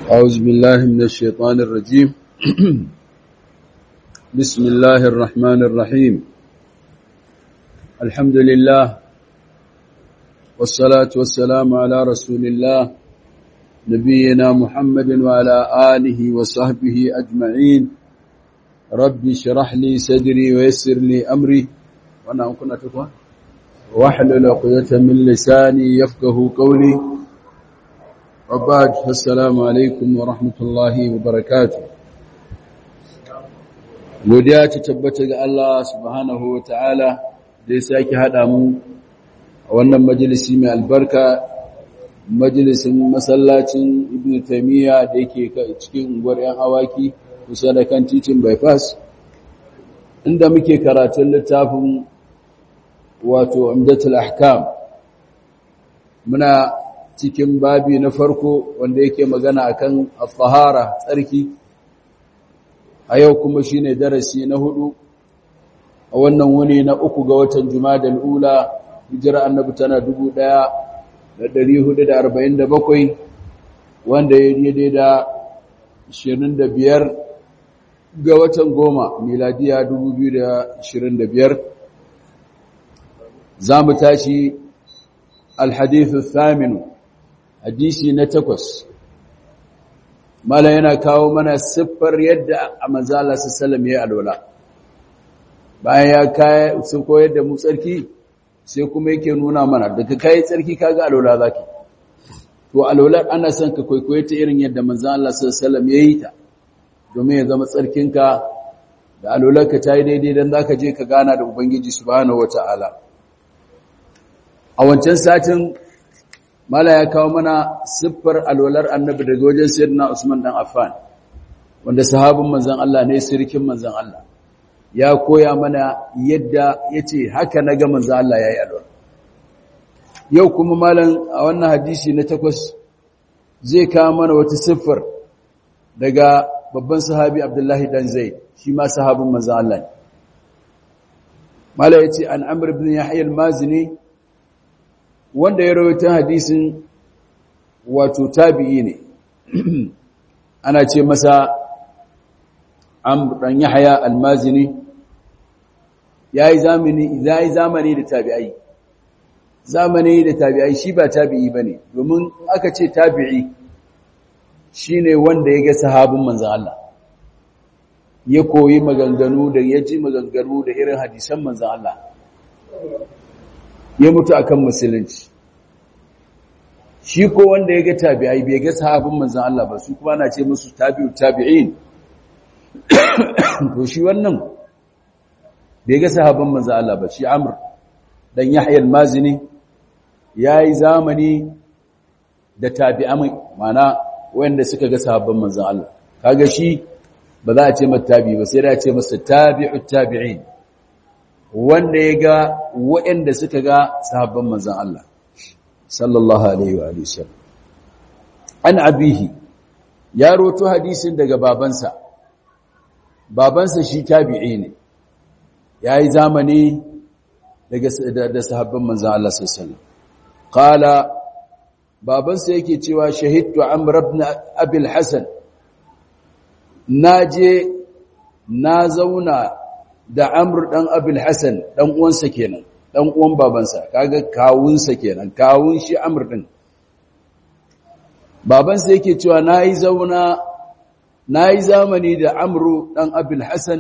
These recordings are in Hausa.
أعوذ بالله من الشيطان الرجيم بسم الله الرحمن الرحيم الحمد لله والصلاة والسلام على رسول الله نبينا محمد وعلى آله وصحبه أجمعين ربي شرح لي صدري ويسر لي أمري وأنا كنا تقوى واحلل عقدة من لساني يفقه قولي وبعد السلام عليكم ورحمة الله وبركاته godiya ta tabbata ga Allah subhanahu wa ta'ala da ya sake haɗa mu a wannan majalisi mai albarka majalisin masallacin ibn taimiyya da yake cikin unguwar 'yan awaki kusa da kan titin bypass inda muke karatun littafin wato amdatul ahkam muna cikin babi na farko wanda yake magana akan al-tahara tsarki a yau kuma shine darasi na hudu a wannan wuni na uku ga watan Jumadal ula hijira annabi tana 1447 wanda ya daidai da 25 ga watan goma miladiya 2025 za mu tashi الحديث الثامن hadisi na takwas mala yana kawo mana siffar yadda a manzala sallam ya alwala bayan ya kai su koyar da mu tsarki sai kuma yake nuna mana daga kai tsarki kaga alwala zaki to alwalar ana son ka kwaikwaye ta irin yadda manzala sallam ya yi ta domin ya zama tsarkinka da alwalarka ta yi daidai don zaka je ka gana da ubangiji subhanahu wataala a wancan satin mala ya kawo mana siffar alwalar annabi daga wajen sayyidina Usman dan Affan wanda sahabin manzon Allah ne sirkin manzon Allah ya koya mana yadda yace haka naga manzon Allah yayi alwala yau kuma malam a wannan hadisi na takwas zai kawo mana wata siffar daga babban sahabi Abdullahi dan Zaid shi ma sahabin manzon Allah ne mala yace an Amr ibn Yahya al-Mazini wanda ya rawaita hadisin wato tabi'i ne ana ce masa amr dan yahya almazini yayi zamani yayi zamani da tabi'ai zamani da tabi'ai shi ba tabi'i bane domin aka ce tabi'i shine wanda ya ga sahabin manzon Allah ya koyi maganganu da ya ji maganganu da irin hadisan manzon Allah ya mutu akan musulunci shi ko wanda ya ga tabi'ai bai ga sahabin manzon Allah ba su kuma na ce musu tabi'u tabi'in to shi wannan bai ga sahabin manzon Allah ba shi Amr dan Yahya al-Mazini yayi zamani da tabi'ai mana wanda suka ga sahabban manzon Allah kaga shi ba za a ce mata tabi ba sai da a ce masa tabi'u tabi'in wanda ya ga waɗanda suka ga sahabban manzan Allah sallallahu alaihi wa sallam an abihi ya roto hadisin daga babansa babansa shi tabi'i ne yayi zamani daga da sahabban manzan Allah sallallahu alaihi wasallam qala babansa yake cewa shahidtu amr ibn abi al-hasan naje na zauna da Amr dan Abul Hasan dan uwansa kenan dan uwan babansa kaga kawunsa kenan kawun shi Amr din babansa yake cewa nayi zauna nayi zamani da Amr dan Abul Hasan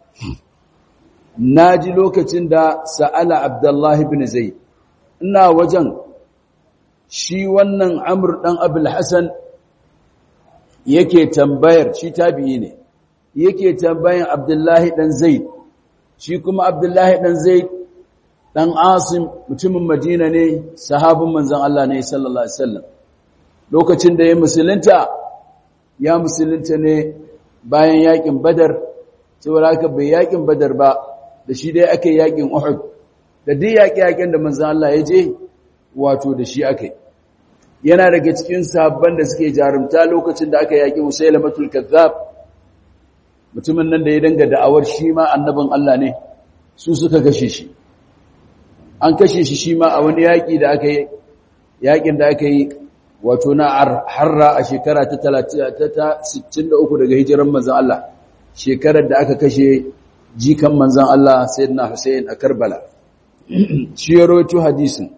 naji lokacin da sa'ala Abdullah ibn Zaid ina wajen shi wannan Amr dan Abul Hasan yake tambayar shi tabi'i ne yake tambayan Abdullahi dan Zaid shi kuma abdullahi ɗan zai ɗan asim mutumin madina ne sahabin manzan Allah ne sallallahu Alaihi wasallam lokacin da ya musulunta ya musulunta ne bayan yakin badar saboda haka bai yakin badar ba da shi dai aka yakin uhud da duk yaƙi-yaƙin da manzan Allah ya je wato da shi aka yana daga cikin sahabban da suke jarumta lokacin da aka yaƙi musailamatul kazzab mutumin nan da ya danga da'awar shi ma annabin Allah ne su suka kashe shi an kashe shi shi ma a wani yaƙi da aka yi yaƙin da aka yi wato na harra a shekara ta 63 daga hijiran manzon Allah shekarar da aka kashe jikan manzon Allah sayyidina Hussein a Karbala shi ya rawaito hadisin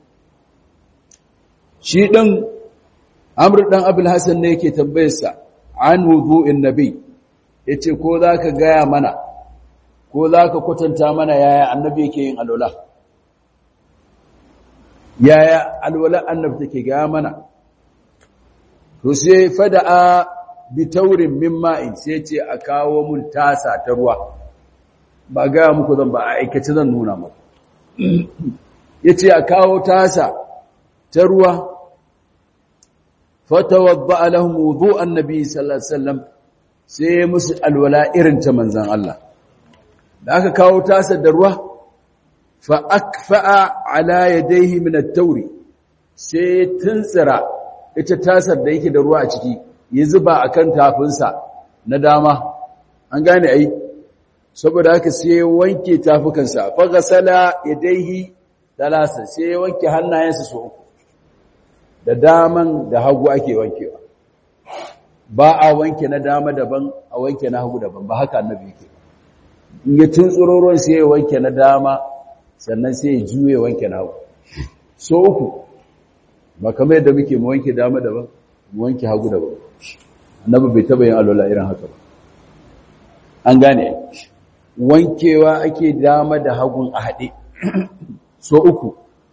shi din Amr dan Abul Hasan ne yake tambayarsa an wudu'in nabi yace ko zaka gaya mana ko zaka kwatanta mana yaya annabi yake yin alwala yaya alwala annabi take gaya mana to sai fada'a bi taurin min ma'in sai ce a kawo mun tasa ta ruwa ba gaya muku zan ba a aikace zan nuna muku yace a kawo tasa ta ruwa fatawadda lahum wudu'an nabi sallallahu alaihi wasallam sai musu alwala irin ta manzon Allah da aka kawo tasa da ruwa fa akfa'a ala yadayhi min at-tawri sai tuntsira ita tasar da yake da ruwa a ciki ya zuba akan tafinsa na dama an gane ai saboda haka sai wanke tafukansa fa gasala yadayhi talasa sai wanke hannayensa su uku da daman da hagu ake wankewa ba a wanke na dama daban a wanke na hagu daban ba haka annabi yake in ya tuntsuro sai ya wanke na dama sannan sai ya juye wanke na hagu so uku ba kamar yadda muke mu wanke dama daban mu wanke hagu daban annabi bai taba yin alwala irin haka ba an gane wankewa ake dama da hagun a haɗe so uku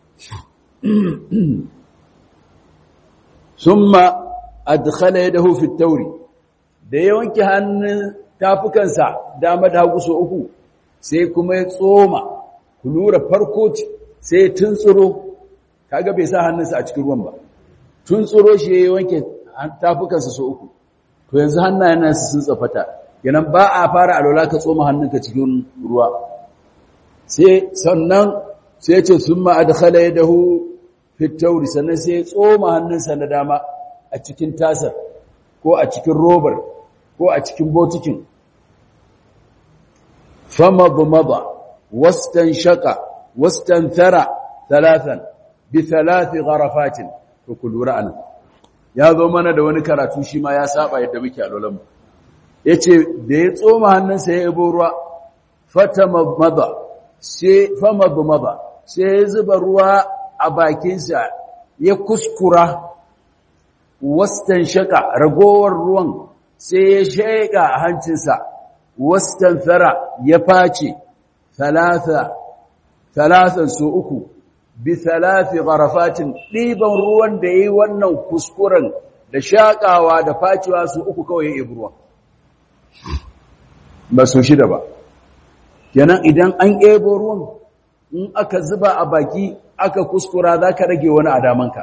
summa adkhala yadahu fi at-tawri da ya wanke hannun tafukansa dama da hagu so uku sai kuma ya tsoma ku lura farko sai ya tuntsuro kaga bai sa hannunsa a cikin ruwan ba tuntsuro shi ya wanke tafukansa so uku to yanzu hannayen nasu sun tsafata yanan ba a fara alwala ka tsoma hannunka cikin ruwa sai sannan sai ya ce summa adkhala yadahu fi at-tawri sannan sai ya tsoma hannunsa na dama a cikin tasar ko a cikin robar ko a cikin botikin famadmada wastanshaka wastanthara thalathan bi thalathi gharafatin to kulura anan ya zo mana da wani karatu shi ma ya saba yadda muke alolan mu yace da ya tsoma hannunsa ya yabo ruwa fatamadmada sai famadmada sai ya zuba ruwa a bakinsa ya kuskura wastan shaka ragowar ruwan sai ya sheka a hancinsa wastan thara ya face talata talatan su uku bi talati gharafatin diban ruwan da yayi wannan kuskuren da shakawa da facewa su uku kawai ya ruwan ba su shida ba kenan idan an ebo ruwan in aka zuba a baki aka kuskura zaka rage wani adamanka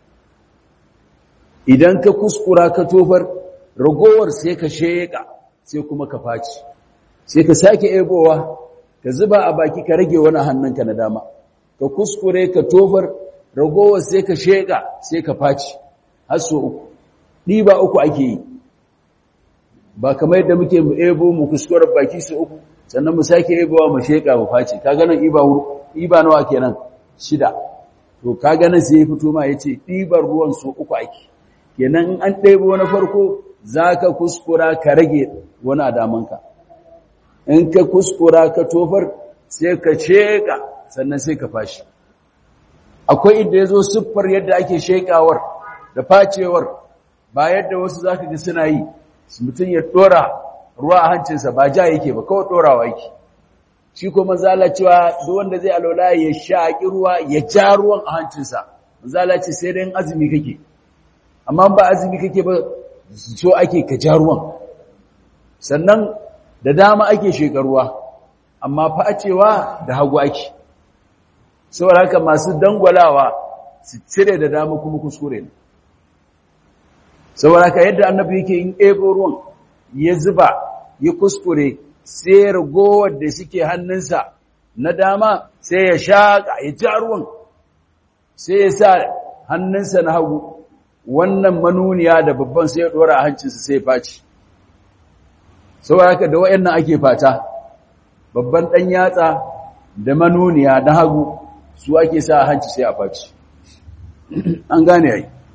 idan ka kuskura ka tofar ragowar sai ka sheka sai kuma ka faci sai ka sake ebowa ka zuba a baki ka rage wani hannunka na dama ka kuskure ka tofar ragowar sai ka sheka sai ka faci har so uku ɗiba uku ake yi ba kamar yadda muke mu ebo mu kuskure baki su uku sannan mu sake ebowa mu sheka mu faci ka ganin iba iba nawa kenan shida to ka ganin sai ya fito ma yace ɗibar ruwan su uku ake kenan an ɗebo na farko za ka kuskura ka rage wani adamanka in ka kuskura ka tofar sai ka sheƙa sannan sai ka fashi akwai inda ya zo siffar yadda ake sheƙawar da facewar ba yadda wasu za ka ga suna yi mutum ya ɗora ruwa a hancinsa ba ja yake ba kawai ɗorawa yake shi kuma zala cewa duk wanda zai alola ya shaƙi ruwa ya ja ruwan a hancinsa zala ce sai dai azumi kake amma ba azumi kake ba so ake ka ja ruwan sannan da dama ake shekaruwa amma facewa da hagu ake saboda haka masu dangwalawa su cire da dama kuma kuskure ne saboda haka yadda annabi yake yin ebo ruwan ya zuba ya kuskure sai ragowar da suke hannunsa na dama sai ya shaƙa ya ja ruwan sai ya sa hannunsa na hagu wannan manuniya da babban sai ya dora a hancinsa sai ya faci saboda haka da wayannan ake fata babban dan yatsa da manuniya da hagu su ake sa a hanci sai a faci an gane ai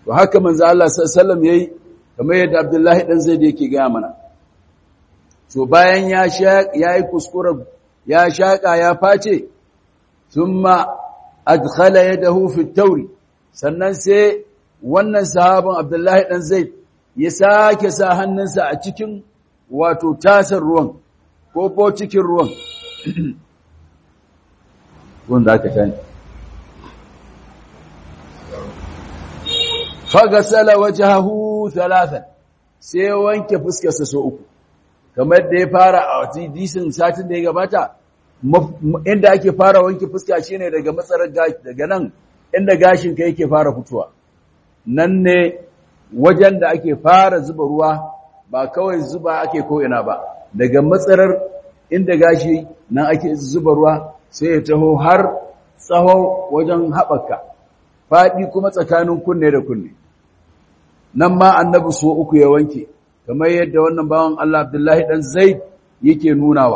to haka manzo Allah sallallahu alaihi yayi kamar yadda Abdullahi dan Zaid yake ga mana to bayan ya sha yayi kuskuren ya shaka ya face thumma adkhala yadahu fi at-tawri sannan sai wannan sahabin Abdullahi dan Zaid ya sake sa hannunsa a cikin wato tasar ruwan ko ko cikin ruwan wanda aka tani fagasala wajhahu thalathan sai wanke fuskarsa so uku kamar da ya fara a hadisin satin da ya gabata inda ake fara wanke fuska shine daga matsarar gashi daga nan inda gashin ka yake fara fitowa nan ne wajen da ake fara zuba ruwa ba kawai zuba ake ko ina ba daga matsarar inda gashi nan ake zuba ruwa sai ya taho har tsaho wajen haɓaka faɗi kuma tsakanin kunne da kunne nan ma annabi so uku ya wanke kamar yadda wannan bawan Allah Abdullahi dan Zaid yake nunawa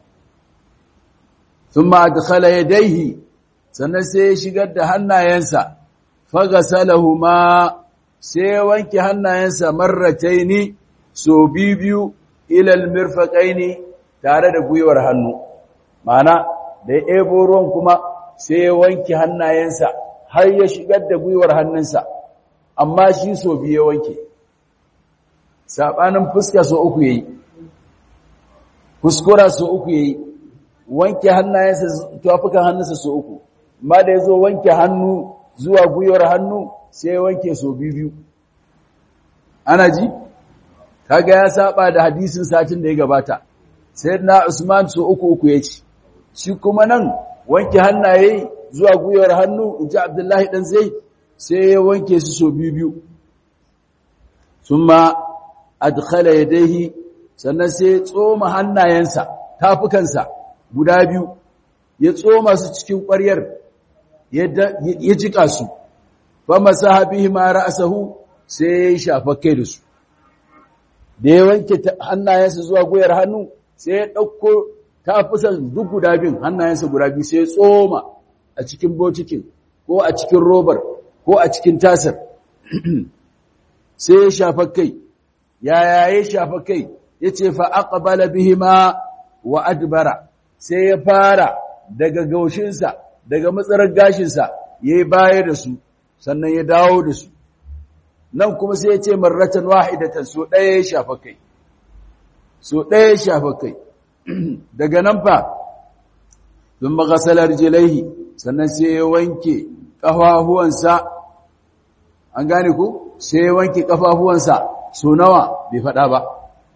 thumma adkhala yadayhi sannan sai ya shigar da hannayensa fagasalahuma sai ya wanke hannayensa marrataini so biyu ila almirfaqaini tare da gwiwar hannu ma'ana da ya ebo ruwan kuma sai ya wanke hannayensa har ya shigar da gwiwar hannunsa amma shi so biye wanke sabanin fuska so uku yayi kuskura so uku yayi wanke hannayensa tafukan hannunsa so uku amma da yazo wanke hannu zuwa gwiwar hannu sai wanke so biyu ana ji kaga ya saba da hadisin satin da ya gabata sayyidina Usman so uku uku yace shi kuma nan wanke hannaye zuwa gwiwar hannu inji Abdullahi dan Zaid sai ya wanke su so biyu summa adkhala yadayhi sannan sai ya tsoma hannayensa tafukansa guda biyu ya tsoma su cikin ƙwaryar ya jika su fa masaha bihi ma ra'sahu sai ya shafa kai da su da ya wanke hannayensa zuwa gwiwar hannu sai ya ɗauko tafusan duk guda biyun hannayensa guda biyu sai ya tsoma a cikin botikin ko a cikin robar ko a cikin tasar sai ya shafa kai yaya ya shafa kai ya ce fa aqbala bihima wa adbara sai ya fara daga gaushinsa daga matsarar gashinsa ya yi baya da su sannan ya dawo da su nan kuma sai ya ce marratan wahidatan so ɗaya ya shafa kai so ɗaya ya shafa kai daga nan fa sun magasalar jilaihi sannan sai ya wanke ƙafafuwansa an gane ku sai ya wanke ƙafafuwansa so nawa bai faɗa ba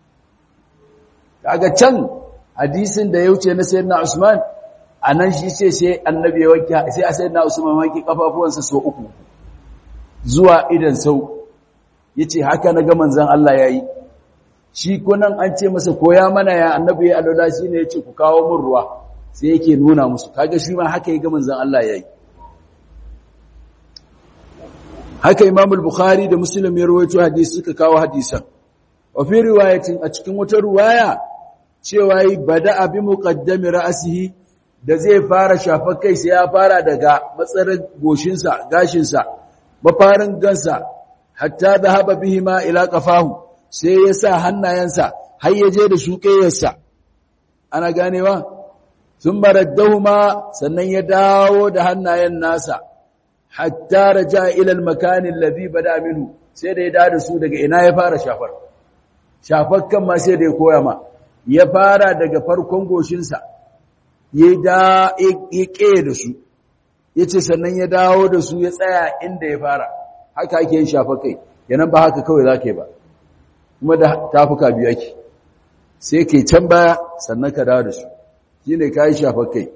kaga can hadisin da ya wuce na sayyidina Usman anan shi ce sai annabi ya wanke sai a sayyidina Usman wanke ƙafafuwansa so uku zuwa idan sau yace haka na ga manzon Allah yayi shi kunan an ce masa koya mana ya annabi ya alwala shine yace ku kawo min ruwa sai yake nuna musu kaga shi ma haka ya ga manzon Allah yayi haka Imam al-Bukhari da Muslim ya rawaito hadisi suka kawo hadisan wa fi riwayatin a cikin wata riwaya cewa yi bada bi muqaddami ra'sihi da zai fara shafa kai sai ya fara daga matsarin goshinsa gashinsa mafarin gansa hatta dhahaba bihima ila qafahu sai ya sa hannayensa har ya je da shuƙeyarsa ana ganewa sun baraddahuma sannan ya dawo da hannayen nasa hatta raja ila al-makan alladhi bada minhu sai da ya dawo da su daga ina ya fara shafar shafar kan ma sai da ya koya ma ya fara daga farkon goshinsa ya da ya ƙeye da su ya ce sannan ya dawo da su ya tsaya inda ya fara haka ake yin shafar kai yanan ba haka kawai za ka yi ba kuma da tafuka biyu ake sai ke can baya sannan ka dawo da su shi ne ka yi shafar kai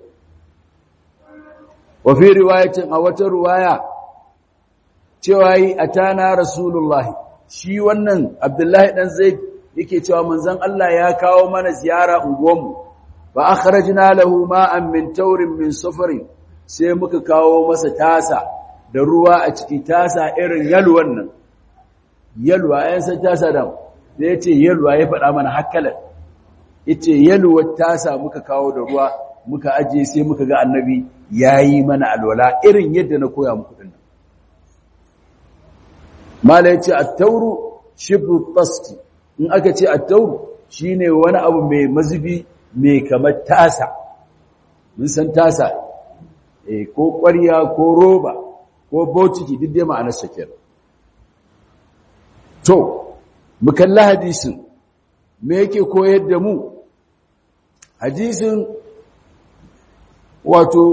wafi riwayacin a wata ruwaya cewa yi a tana rasulullahi shi wannan abdullahi ɗan zai yake cewa manzon Allah ya kawo mana ziyara unguwanmu ba akhrajna lahu ma'an min taurin min sufarin sai muka kawo masa tasa da ruwa a ciki tasa irin yalwan nan yalwa ayan san tasa da da yace yalwa ya faɗa mana hakkalan yace yalwa tasa muka kawo da ruwa muka aje sai muka ga annabi yayi mana alwala irin yadda na koya muku din mala yace at-tauru shibru tasti in aka ce at-tauru shine wani abu mai mazubi mai kamar tasa mun san tasa eh ko ƙwarya ko roba ko botiki duk dai ma'anar sa kenan to mu kalla hadisin me yake koyar da mu hadisin wato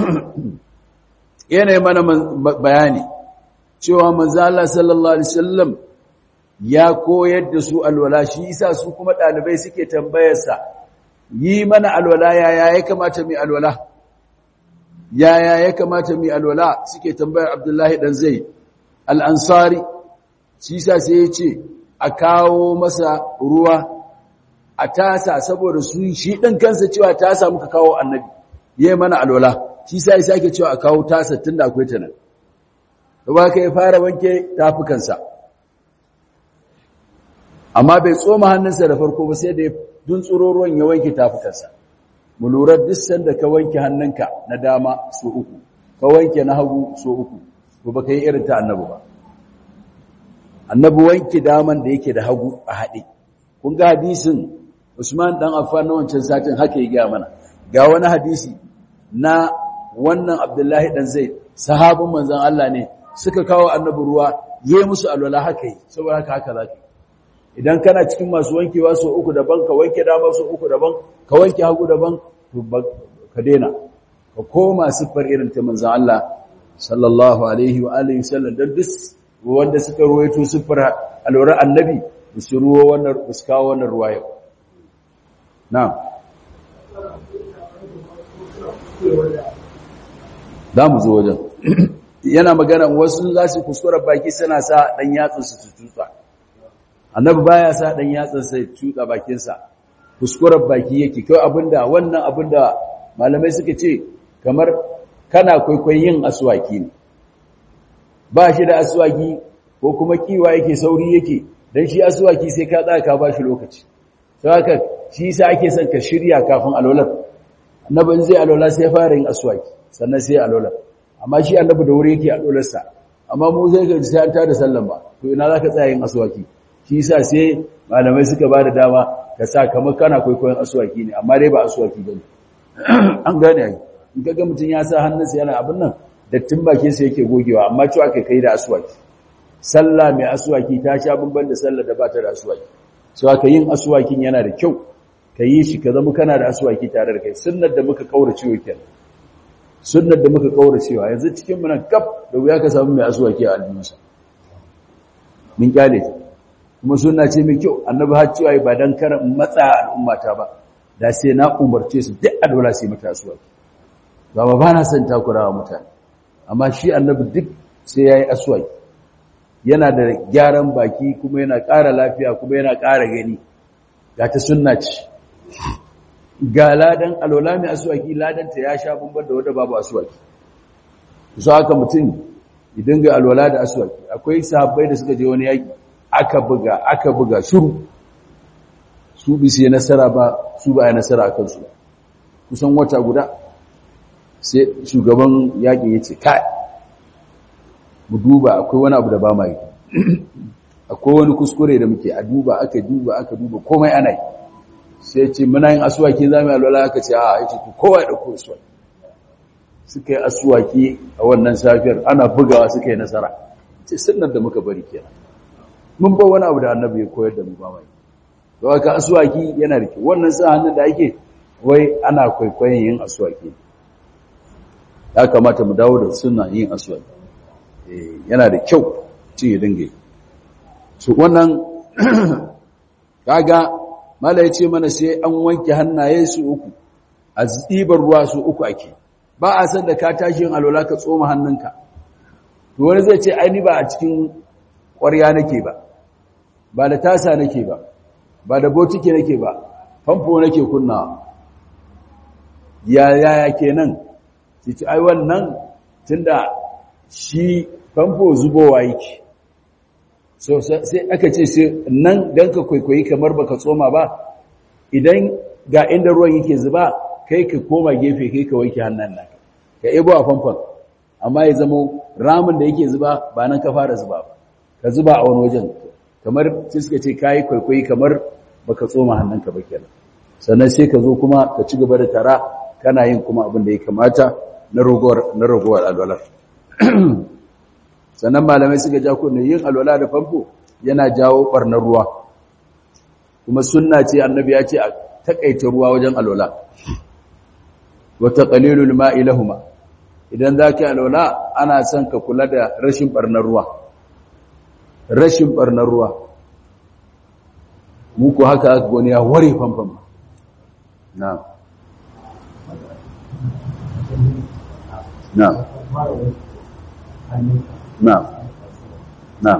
yana mana bayani cewa manzo Allah sallallahu alaihi wasallam ya koyar da su alwala shi isa su kuma dalibai suke tambayar sa yi mana alwala yaya ya kamata mu alwala yaya ya kamata mu alwala suke tambayar Abdullahi dan Zaid al-Ansari shi isa sai ya ce a kawo masa ruwa a tasa saboda su shi ɗin kansa cewa tasa muka kawo annabi ya mana alwala shi sa ya sake cewa a kawo tasa tun da akwai ta nan da ba ka yi fara wanke tafukansa amma bai tsoma hannunsa da farko ba sai da dun tsoro ruwan ya wanke tafukansa mu lura duk sanda ka wanke hannunka na dama so uku ka wanke na hagu so uku to ba ka yi irin ta annabi ba annabi wanke daman da yake da hagu a haɗe kun ga hadisin Usman dan Affan na wancan satin haka ya gaya mana ga wani hadisi na wannan Abdullahi dan Zaid sahabin manzon Allah ne suka kawo annabi ruwa yayi musu alwala haka yi saboda haka haka zaki idan kana cikin masu wankewa so uku daban ka wanke dama so uku daban ka wanke hagu daban to ka daina ka koma siffar irin ta manzon Allah sallallahu alaihi wa alihi wasallam dan duk wanda suka ruwaito siffar alwara annabi su ruwa wannan su kawo wannan ruwaya na'am za mu zo wajen yana magana wasu za su kuskura baki suna sa dan yatsun su tutsa annabi baya sa dan yatsun sai tutsa bakinsa kuskurar baki yake kai abinda wannan abinda malamai suka ce kamar kana kwaikwayon yin aswaki ne ba shi da aswaki ko kuma kiwa yake sauri yake dan shi aswaki sai ka tsaya ka bashi lokaci sai haka shi yasa ake son ka shirya kafin alwalar annabi zai alwala sai fara yin aswaki sannan sai alwalar amma shi annabi da wuri yake alwalar sa amma mu sai ga sai an tada sallan ba to ina zaka tsaya yin aswaki shi yasa sai malamai suka ba da dama ka sa kamar kana kwaikwayon aswaki ne amma dai ba aswaki bane an gane ai in kaga mutun ya sa hannunsa yana abin nan dattin bakin sa yake gogewa amma cewa kai kai da aswaki sallah mai aswaki ta sha bamban da sallah da ba ta da aswaki so aka yin aswakin yana da kyau ka yi shi ka zama kana da aswaki tare da kai sunnar da muka kaurace wa kenan sunnar da muka kaurace wa yanzu cikin mu nan kaf da wuya ka samu mai aswaki a aljihunsa min kyale ta kuma sunna ce mai kyau annabi har cewa ba dan kar matsa al'ummata ba da sai na umarce su duk alwala sai mata aswaki ba ba na son takurawa mutane amma shi annabi duk sai yayi aswaki yana da gyaran baki kuma yana ƙara lafiya kuma yana ƙara gani ga ta sunna ce ga ladan alwala mai aswaki ladanta ya sha bamban da wanda babu aswaki su haka mutum idan ga alwala da aswaki akwai sahabbai da suka je wani yaki aka buga aka buga shuru su bi sai nasara ba su ba ya nasara akan su kusan wata guda sai shugaban yakin yace kai mu duba akwai wani abu da ba ma yi akwai wani kuskure da muke a duba aka duba aka duba komai ana yi sai ce muna yin asuwaki za mu yi alwala aka ce a ya ce kowa ya ɗauko asuwaki suka yi asuwaki a wannan safiyar ana bugawa suka yi nasara ce sunnar da muka bari kenan mun ba wani abu da annabi ya koyar da mu ba mai to haka asuwaki yana da kyau wannan sa hannun da ake wai ana kwaikwayon yin asuwaki ya kamata mu dawo da sunna yin asuwaki yana da kyau ci ya dinga su wannan kaga mala yace mana sai an wanke hannaye su uku a tsibar ruwa su uku ake ba a san da ka tashi yin alwala ka tsoma hannunka to wani zai ce ai ni ba a cikin ƙwarya nake ba ba da tasa nake ba ba da botike nake ba famfo nake kunna ya ya kenan ci ai wannan tunda shi famfo zubowa yake so sai aka ce sai nan dan ka kwaikwayi kamar baka tsoma ba idan ga inda ruwan yake zuba kai ka koma gefe kai ka wanke hannun nan ka ebo a famfon amma ya zama ramin da yake zuba ba nan ka fara zuba ba ka zuba a wani wajen kamar suka ce kayi kwaikwayi kamar baka tsoma hannunka ba kenan sannan sai ka zo kuma ka ci gaba da tara kana yin kuma abin da ya kamata na ragowar na ragowar alwalar sannan malamai suka ja ku yin alwala da famfo yana jawo barnar ruwa kuma sunna ce annabi ya ce a takaita ruwa wajen alwala wa taqlilul ma'i lahumma idan zaka alwala ana son ka kula da rashin barnar ruwa rashin barnar ruwa muku haka aka goni ya ware famfam na na na na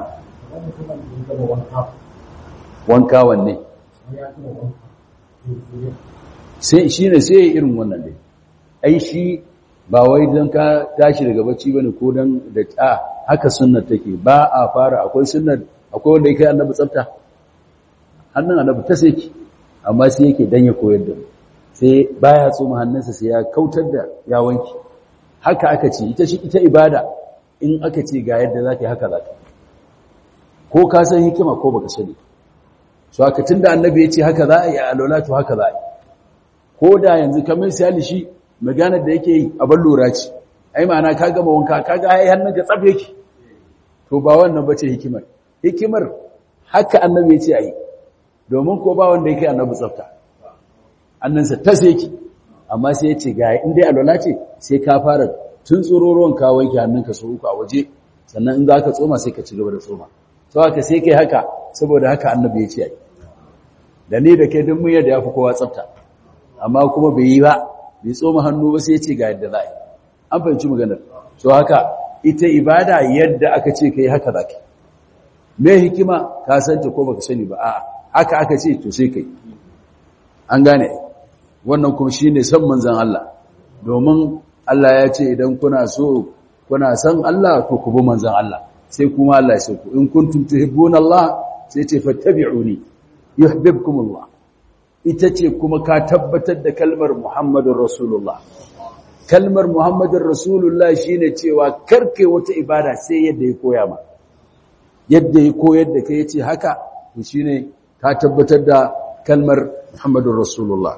wanka wanne sai shi ne sai irin wannan dai ai shi ba wai don ka tashi daga bacci bane ko don da ta haka sunnar take ba a fara akwai sunnar akwai wanda yake annabi tsafta hannun annabi ta sai amma sai yake dan ya koyar da sai baya tsoma hannunsa sai ya kautar da ya wanki haka aka ce ita shi ita ibada in aka ce ga yadda zaka yi haka zaka ko ka san hikima ko baka sani so haka tunda annabi ya ce haka za a yi alola to haka za a yi ko da yanzu kamar misali shi maganar da yake yi a ban lura ce ai ma'ana ka gama wanka ka ga ai hannun ka tsafe ki to ba wannan bace hikimar hikimar haka annabi ya ce ayi domin ko ba wanda yake annabi tsafta annansa ta sai ki amma sai ya ce ga in dai alwala ce sai ka fara tun tsororon ka wanke hannunka su uku a waje sannan in za ka tsoma sai ka ci gaba da tsoma to haka sai kai haka saboda haka annabi ya ce ayi da ni da kai duk mun yadda yafi kowa tsafta amma kuma bai yi ba bai tsoma hannu ba sai ya ce ga yadda za a yi an fahimci maganar so haka ita ibada yadda aka ce kai haka za ka me hikima ka santa ko baka sani ba a'a haka aka ce to sai kai an gane wannan kuma shine san manzon Allah domin Allah ya ce idan kuna so kuna san Allah to ku bi manzon Allah sai kuma Allah ya so ku in kuntum tuhibbuna Allah sai ce fattabi'uni yuhibbukumullah ita ce kuma ka tabbatar da kalmar Muhammadur Rasulullah kalmar Muhammadur Rasulullah shine cewa karke wata ibada sai yadda ya koya ma yadda ya koyar da kai yace haka to shine ka tabbatar da kalmar Muhammadur Rasulullah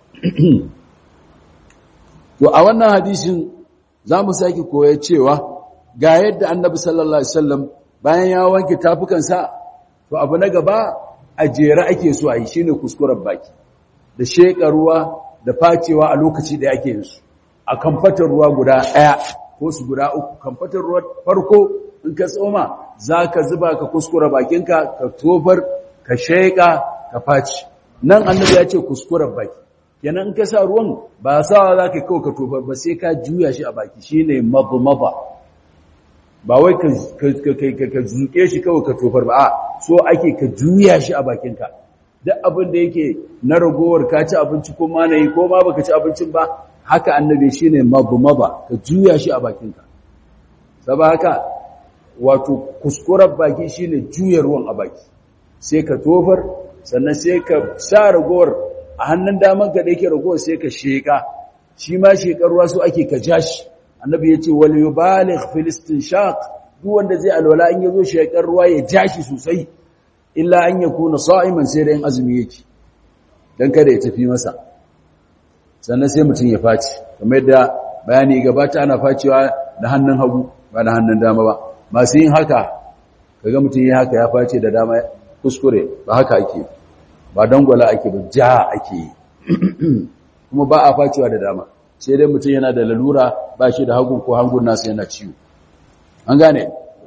to a wannan hadisin zamu saki koyar cewa ga yadda Annabi sallallahu alaihi wasallam bayan ya wanke tafukansa to abu na gaba a jere ake so a yi shine kuskuren baki da sheka ruwa da facewa a lokaci da ake yin su a kamfatar ruwa guda ɗaya ko su guda uku kamfatar ruwa farko in ka tsoma za ka zuba ka kuskura bakinka ka tofar ka sheƙa ka faci nan annabi ya ce kuskuren baki kenan in ka sa ruwan ba sawa za ka kawo ka tofar ba sai ka juya shi a baki shi ne mabumaba ba wai ka zuke shi kawai ka tofar ba a so ake ka juya shi a bakinka duk abin da yake na ragowar ka ci abinci ko ma na yi ko ma baka ci abincin ba haka annabi shi ne mabumaba ka juya shi a bakinka saba haka wato kuskuren baki shine juya ruwan a baki sai ka tofar sannan sai ka sa ragowar a hannun daman ka da yake ragowar sai ka sheka shi ma shekar ruwa su ake ka jashi annabi ya ce wal yubaligh fil istinshaq duk wanda zai alwala in yazo shekar ruwa ya jashi sosai illa an yakuna sa'iman sai da yin azumi yake dan kada ya tafi masa sannan sai mutum ya faci kamar yadda bayani gabata ana facewa da hannun hagu ba da hannun dama ba masu yin haka kaga mutum yi haka ya face da dama kuskure ba haka ake ba dangwala ake ba ja ake yi kuma ba a facewa da dama sai dai mutum yana da lalura ba shi da hagun ko hangun nasa yana ciwo an gane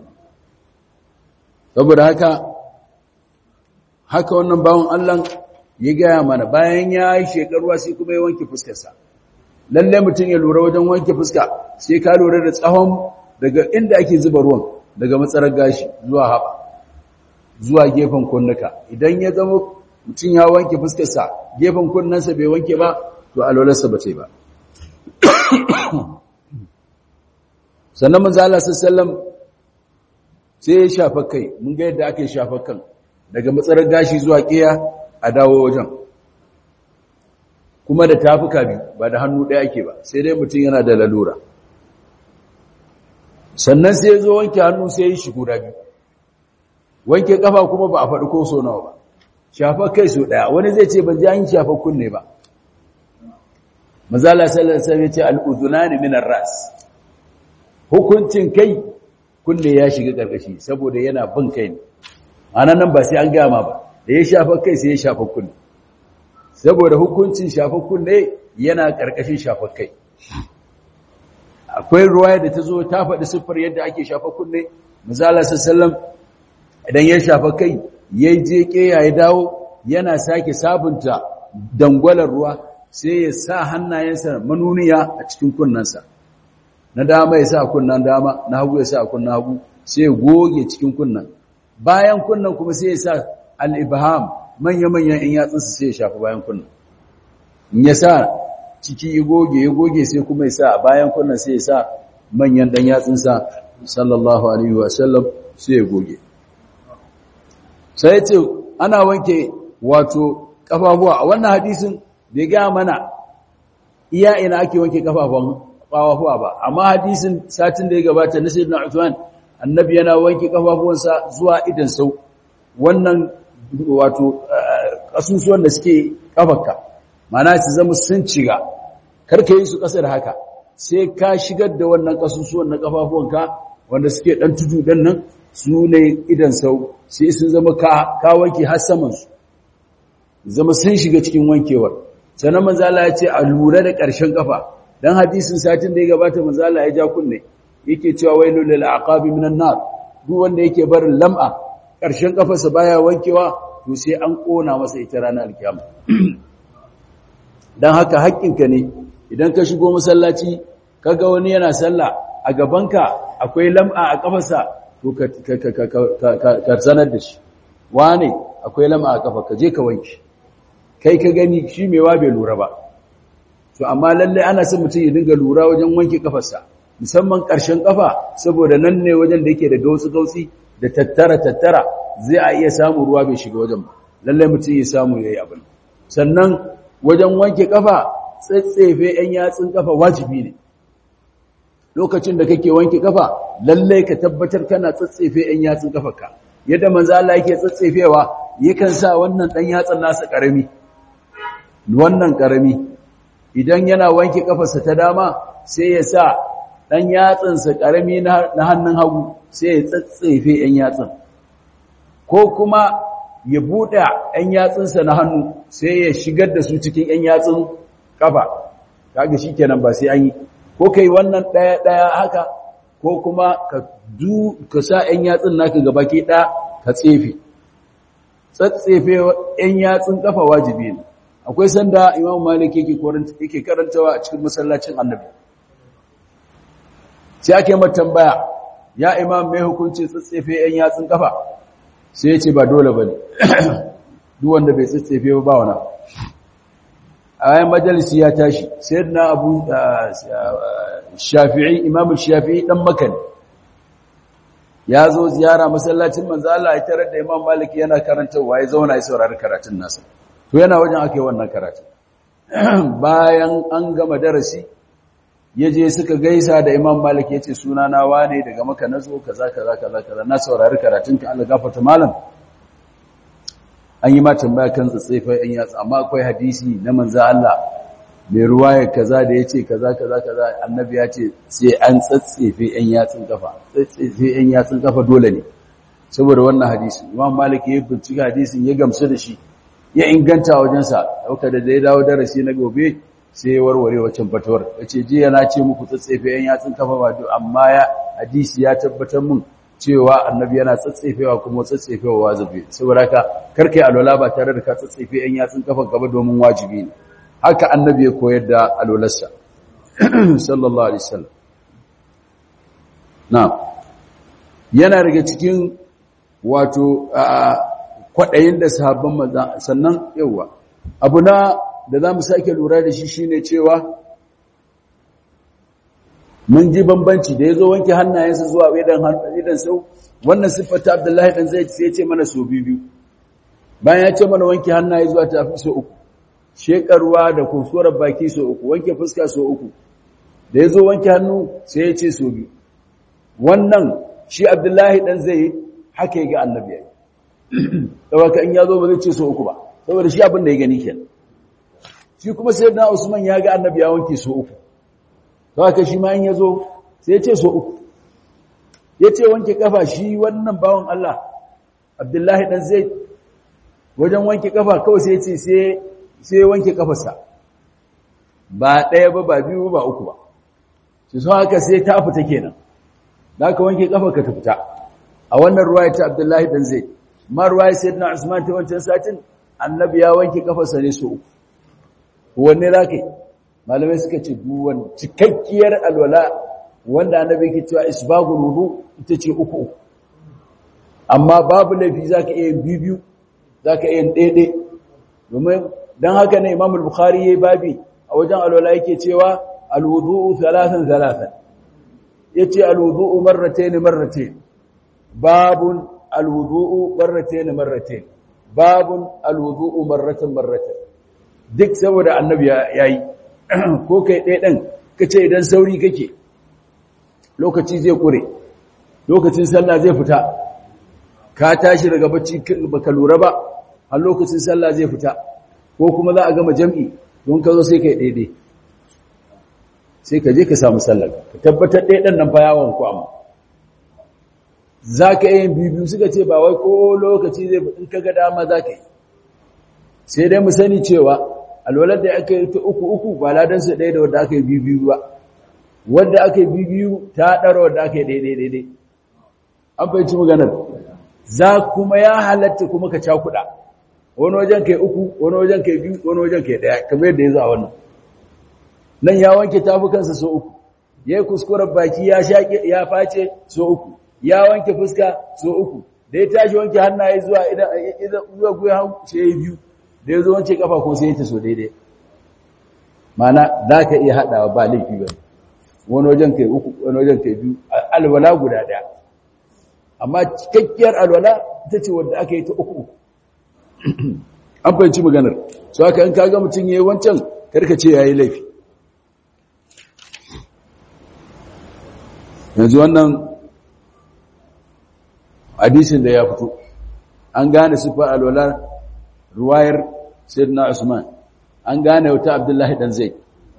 saboda haka haka wannan bawon Allah ya gaya mana bayan ya yi shekaruwa sai kuma ya wanke fuskarsa lalle mutum ya lura wajen wanke fuska sai ka lura da tsawon daga inda ake zuba ruwan daga matsarar gashi zuwa haɓa zuwa gefen kunnuka idan ya zama mutum ya wanke fuskarsa gefen kunnensa bai wanke ba to alwalarsa ba ce ba sannan manzala sallam sai ya shafa kai mun ga yadda aka yi shafa kan daga matsarar gashi zuwa ƙiya a dawo wajen kuma da tafuka biyu ba da hannu ɗaya ake ba sai dai mutum yana da lalura sannan sai ya zo wanke hannu sai ya yi shi guda biyu wanke kafa kuma ba a faɗi ko so nawa ba shafa kai so ɗaya wani zai ce ban ji an shafa kunne ba mazala sallallahu alaihi wasallam ya ce al-udhunani min ar-ras hukuncin kai kunne ya shiga karkashi saboda yana bin kai ne ana nan ba sai an gama ba da ya shafa kai sai ya shafa kunne saboda hukuncin shafa kunne yana karkashin shafa kai akwai ruwaya da ta zo ta faɗi siffar yadda ake shafa kunne misala sallam idan ya shafa kai ya je ƙeya ya dawo yana sake sabunta dangwalar ruwa sai ya sa hannayensa manuniya a cikin kunnensa na dama ya sa kunnan dama na hagu ya sa kunnan hagu sai ya goge cikin kunnan bayan kunnan kuma sai ya sa al-ibham manya-manyan in yatsunsa sai ya shafi bayan kunnan in ya sa ciki ya goge ya goge sai kuma ya sa bayan kunnan sai ya sa manyan dan yatsunsa sallallahu alaihi wa sallam sai ya goge sai ya ce ana wanke wato kafafuwa a wannan hadisin bai ga mana iya ina ake wanke kafafun kafafuwa ba amma hadisin satin da ya gabata na sayyidina Uthman annabi yana wanke kafafuwansa zuwa idan sau wannan wato kasusuwan da suke kafarka mana su zama sun ciga karka yi su kasar haka sai ka shigar da wannan kasusuwan na kafafuwanka wanda suke dan tudu dan nan su ne idan sau sai sun zama ka wanke har saman su zama sun shiga cikin wankewar sannan manzo Allah ya ce a lura da ƙarshen kafa dan hadisin satin da ya gabata manzo Allah ya ja kunne yake cewa wailul lil aqabi minan nar duk wanda yake barin lam'a ƙarshen kafarsa baya wankewa to sai an kona masa ita ranar alkiyama dan haka haƙƙinka ne idan ka shigo masallaci kaga wani yana sallah a gabanka akwai lam'a a kafarsa to ka ka sanar da shi wane akwai lam'a a kafa ka je ka wanke kai ka gani shi mewa bai lura ba to amma lalle ana son mutum ya dinga lura wajen wanke kafarsa musamman ƙarshen kafa saboda nan ne wajen da yake da gautsi-gautsi da tattara-tattara zai a iya samun ruwa bai shiga wajen ba lalle mutum ya samu ya yi abin sannan wajen wanke kafa tsatsefe 'yan yatsun kafa wajibi ne lokacin da kake wanke kafa lalle ka tabbatar kana tsatsefe 'yan yatsun kafarka yadda manzo Allah yake tsatsefewa yakan sa wannan dan yatsan nasa karami wannan karami idan yana wanke kafarsa ta dama sai ya sa ɗan yatsansa ƙarami na hannun hagu sai ya tsatsefe ‘yan yatsan ko kuma ya buɗe ‘yan yatsunsa na hannu sai ya shigar da su cikin ‘yan yatsun ƙafa kaga shi kenan ba sai an yi ko kai wannan ɗaya-ɗaya haka ko kuma ka du ka sa ‘yan yatsun naka gaba ke ɗaya ka tsefe tsatsefe ‘yan yatsun ƙafa wajibi ne akwai sanda imam malik yake karantawa a cikin masallacin annabi sai ake mata tambaya ya imam mai hukunci tsatsefe yan yatsun kafa sai ya ce ba dole ba ne duk wanda bai tsatsefe ba ba wana a yayin majalisi ya tashi sai na abu shafi'i imam shafi'i dan makani ya zo ziyara masallacin manzo Allah ya tarar da imam malik yana karantawa ya zauna ya saurari karatun nasa to yana wajen ake wannan karatun bayan an gama darasi ya je suka gaisa da imam malik ya ce suna na wane daga maka na zo kaza kaza kaza kaza na saurari karatunka Allah gafarta malam an yi ma tambaya kan tsatsefai an yatsa amma akwai hadisi na manzo Allah mai ruwaya kaza da yace kaza kaza kaza annabi ya ce sai an tsatsefe yan yatsun kafa tsatsefe yan yatsun kafa dole ne saboda wannan hadisi imam malik ya bincika hadisin ya gamsu da shi ya inganta wajensa dauka da ya dawo darasi na gobe sai warware waccan fatawar yace jiya na ce muku tsatsefe yan yatsun kafa ba duk amma ya hadisi ya tabbatar mun cewa annabi yana tsatsefewa kuma tsatsefewa wajibi saboda haka karkai alwala ba tare da ka tsatsefe yan yatsun kafa gaba domin wajibi ne haka annabi ya koyar da alwalarsa sallallahu alaihi wasallam na yana daga cikin wato kwaɗayin da sahabban maza sannan yawa abu na da za mu sake lura da shi shine cewa mun ji bambanci da ya zo wanke hannayensa zuwa idan sau wannan siffata abdullahi ɗan zai sai ce mana so biyu bayan ya ce mana wanke hannaye zuwa tafi so uku shekarwa da kusurar baki so uku wanke fuska so uku da ya zo wanke hannu sai ya ce so biyu wannan shi abdullahi ɗan zai haka ya ga annabi yayi saboda in ya zo ba zai ce so uku ba saboda shi abin da ya gani kenan shi kuma sayyidina Usman ya ga annabi ya wanke so uku saboda shi ma in ya zo sai ya ce so uku ya ce wanke kafa shi wannan bawan Allah Abdullahi dan Zaid wajen wanke kafa kawai sai ya ce sai sai wanke kafarsa ba ɗaya ba ba biyu ba uku ba su sun haka sai ta fita kenan da ka wanke kafa ka ta fita a wannan ruwaya ta Abdullahi dan Zaid ma ruwaya sayyidina Usman ta wancan satin annabi ya wanke kafarsa ne so uku wanne zaka yi malamai suka ce duwan cikakkiyar alwala wanda annabi ke cewa isbagul wudu ita ce uku uku amma babu laifi zaka iya biyu zaka iya daidai domin dan haka ne Imam al-Bukhari yayi babi a wajen alwala yake cewa alwudu'u thalathan thalathan yace alwudu'u marratayn marratayn babun alwudu'u marratayn marratayn babun alwudu'u marratan marratan duk saboda annabi yayi ko kai ɗaya ɗan kace idan sauri kake lokaci zai kure lokacin sallah zai fita ka tashi daga bacci baka lura ba har lokacin sallah zai fita ko kuma za a gama jam'i don ka zo sai kai daidai sai ka je ka samu sallar ka tabbatar ɗaya ɗan nan fa yawon ku amma za ka yi biyu suka ce ba wai ko lokaci zai in ka ga dama za ka yi sai dai mu sani cewa alwalar da aka yi ta uku uku ba ladansu ɗaya da wadda aka yi biyu ba wadda aka yi biyu ta ɗara wadda aka yi daidai daidai an fahimci maganar za kuma ya halatta kuma ka cakuɗa wani wajen kai uku wani wajen kai biyu wani wajen kai ɗaya kamar yadda ya zo a wannan nan ya wanke tafukansa so uku ya yi kuskuren baki ya shaƙe ya face so uku ya wanke fuska so uku da ya tashi wanke hannaye zuwa idan zuwa guya hannu sai ya biyu da ya zo wance kafa ko sai ya ta so daidai mana za ka iya haɗawa ba laifi ba wani wajen kai uku wani wajen kai biyu alwala guda ɗaya amma cikakkiyar alwala ita ce wadda aka yi ta uku uku an fahimci maganar so haka in kaga mutum ya yi wancan karka ce ya yi laifi yanzu wannan hadisin da ya fito an gane siffar alwalar ruwayar sayyidina Usman an gane wata Abdullahi dan Zaid